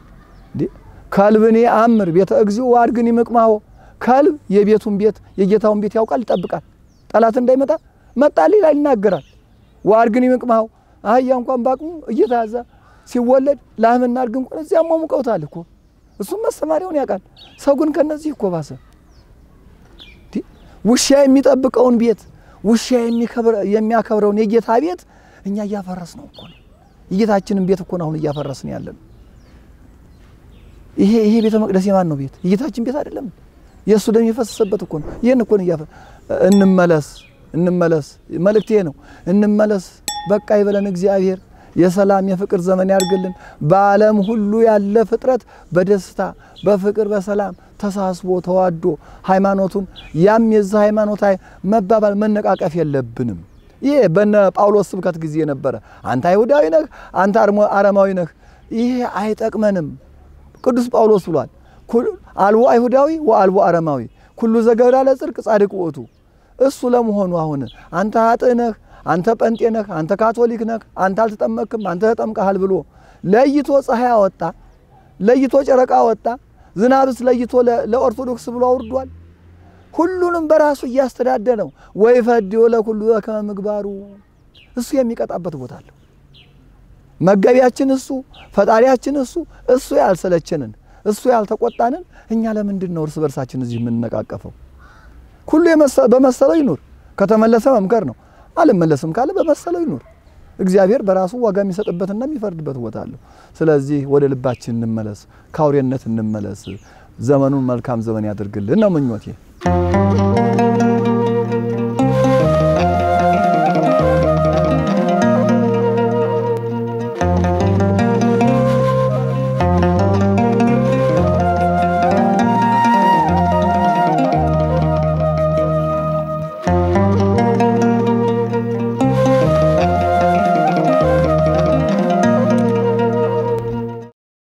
ከልብኔ አምር ቤተ እግዚኦ ወአድግኒ ምቅማሆ ከልብ የቤቱን ቤት የጌታውን ቤት ያውቃል፣ ይጠብቃል። ጠላት እንዳይመጣ መጣል ይላል፣ ይናገራል። ወአድግኒ ምቅማሆ አህያ እንኳን ባቅሙ እየተያዘ ሲወለድ ላምና አድግ እንኳን እዚያ ሟሙቀውታል እኮ እሱም መሰማሪያውን ያውቃል። ሰው ግን ከነዚህ እኮ ባሰ። ውሻ የሚጠብቀውን ቤት ውሻ የሚያከብረውን የጌታ ቤት እኛ እያፈረስ ነው እኮ ነው። የጌታችንን ቤት እኮ ነው አሁን እያፈረስን ያለን። ይሄ ይሄ ቤተ መቅደስ የማን ነው ቤት? የጌታችን ቤት አይደለም? የእሱ ደም የፈሰሰበት እኮ ነው። ይህን እኮ ነው እያፈ እንመለስ፣ እንመለስ። መልእክቴ ነው እንመለስ። በቃ ይበለን እግዚአብሔር የሰላም የፍቅር ዘመን ያድርግልን። በዓለም ሁሉ ያለ ፍጥረት በደስታ በፍቅር በሰላም ተሳስቦ ተዋዶ ሃይማኖቱን ያም የዛ ሃይማኖት መባባል መነቃቀፍ የለብንም። ይሄ በነ ጳውሎስ ስብከት ጊዜ ነበረ። አንተ አይሁዳዊ ነህ፣ አንተ አረማዊ ነህ። ይሄ አይጠቅመንም። ቅዱስ ጳውሎስ ብሏል፣ አልቦ አይሁዳዊ ወአልቦ አረማዊ ኩሉ ዘገብራ ለጽድቅ ጻድቅ ውእቱ። እሱ ለመሆኑ አሁን አንተ ኃጥእ ነህ አንተ ጴንጤ ነህ፣ አንተ ካቶሊክ ነህ፣ አንተ አልተጠመክም፣ አንተ ተጠምቀሃል ብሎ ለይቶ ፀሐይ አወጣ፣ ለይቶ ጨረቃ አወጣ፣ ዝናብስ ለይቶ ለኦርቶዶክስ ብሎ አውርዷል። ሁሉንም በራሱ እያስተዳደረው ወይ ፈዲዮ ለኩሉ በከመ ምግባሩ እሱ የሚቀጣበት ቦታ አለው። መገቢያችን እሱ፣ ፈጣሪያችን እሱ፣ እሱ ያልሰለቸንን እሱ ያልተቆጣንን እኛ ለምንድን ነው እርስ በርሳችን እዚህ የምንነቃቀፈው? ሁሉ በመሰለው ይኑር። ከተመለሰ መምከር ነው አልመለስም ካለ በመሰለው ይኑር። እግዚአብሔር በራሱ ዋጋ የሚሰጥበትና የሚፈርድበት ቦታ አለው። ስለዚህ ወደ ልባችን እንመለስ፣ ከአውሬነት እንመለስ። ዘመኑን መልካም ዘመን ያድርግልን ነው ምኞቴ።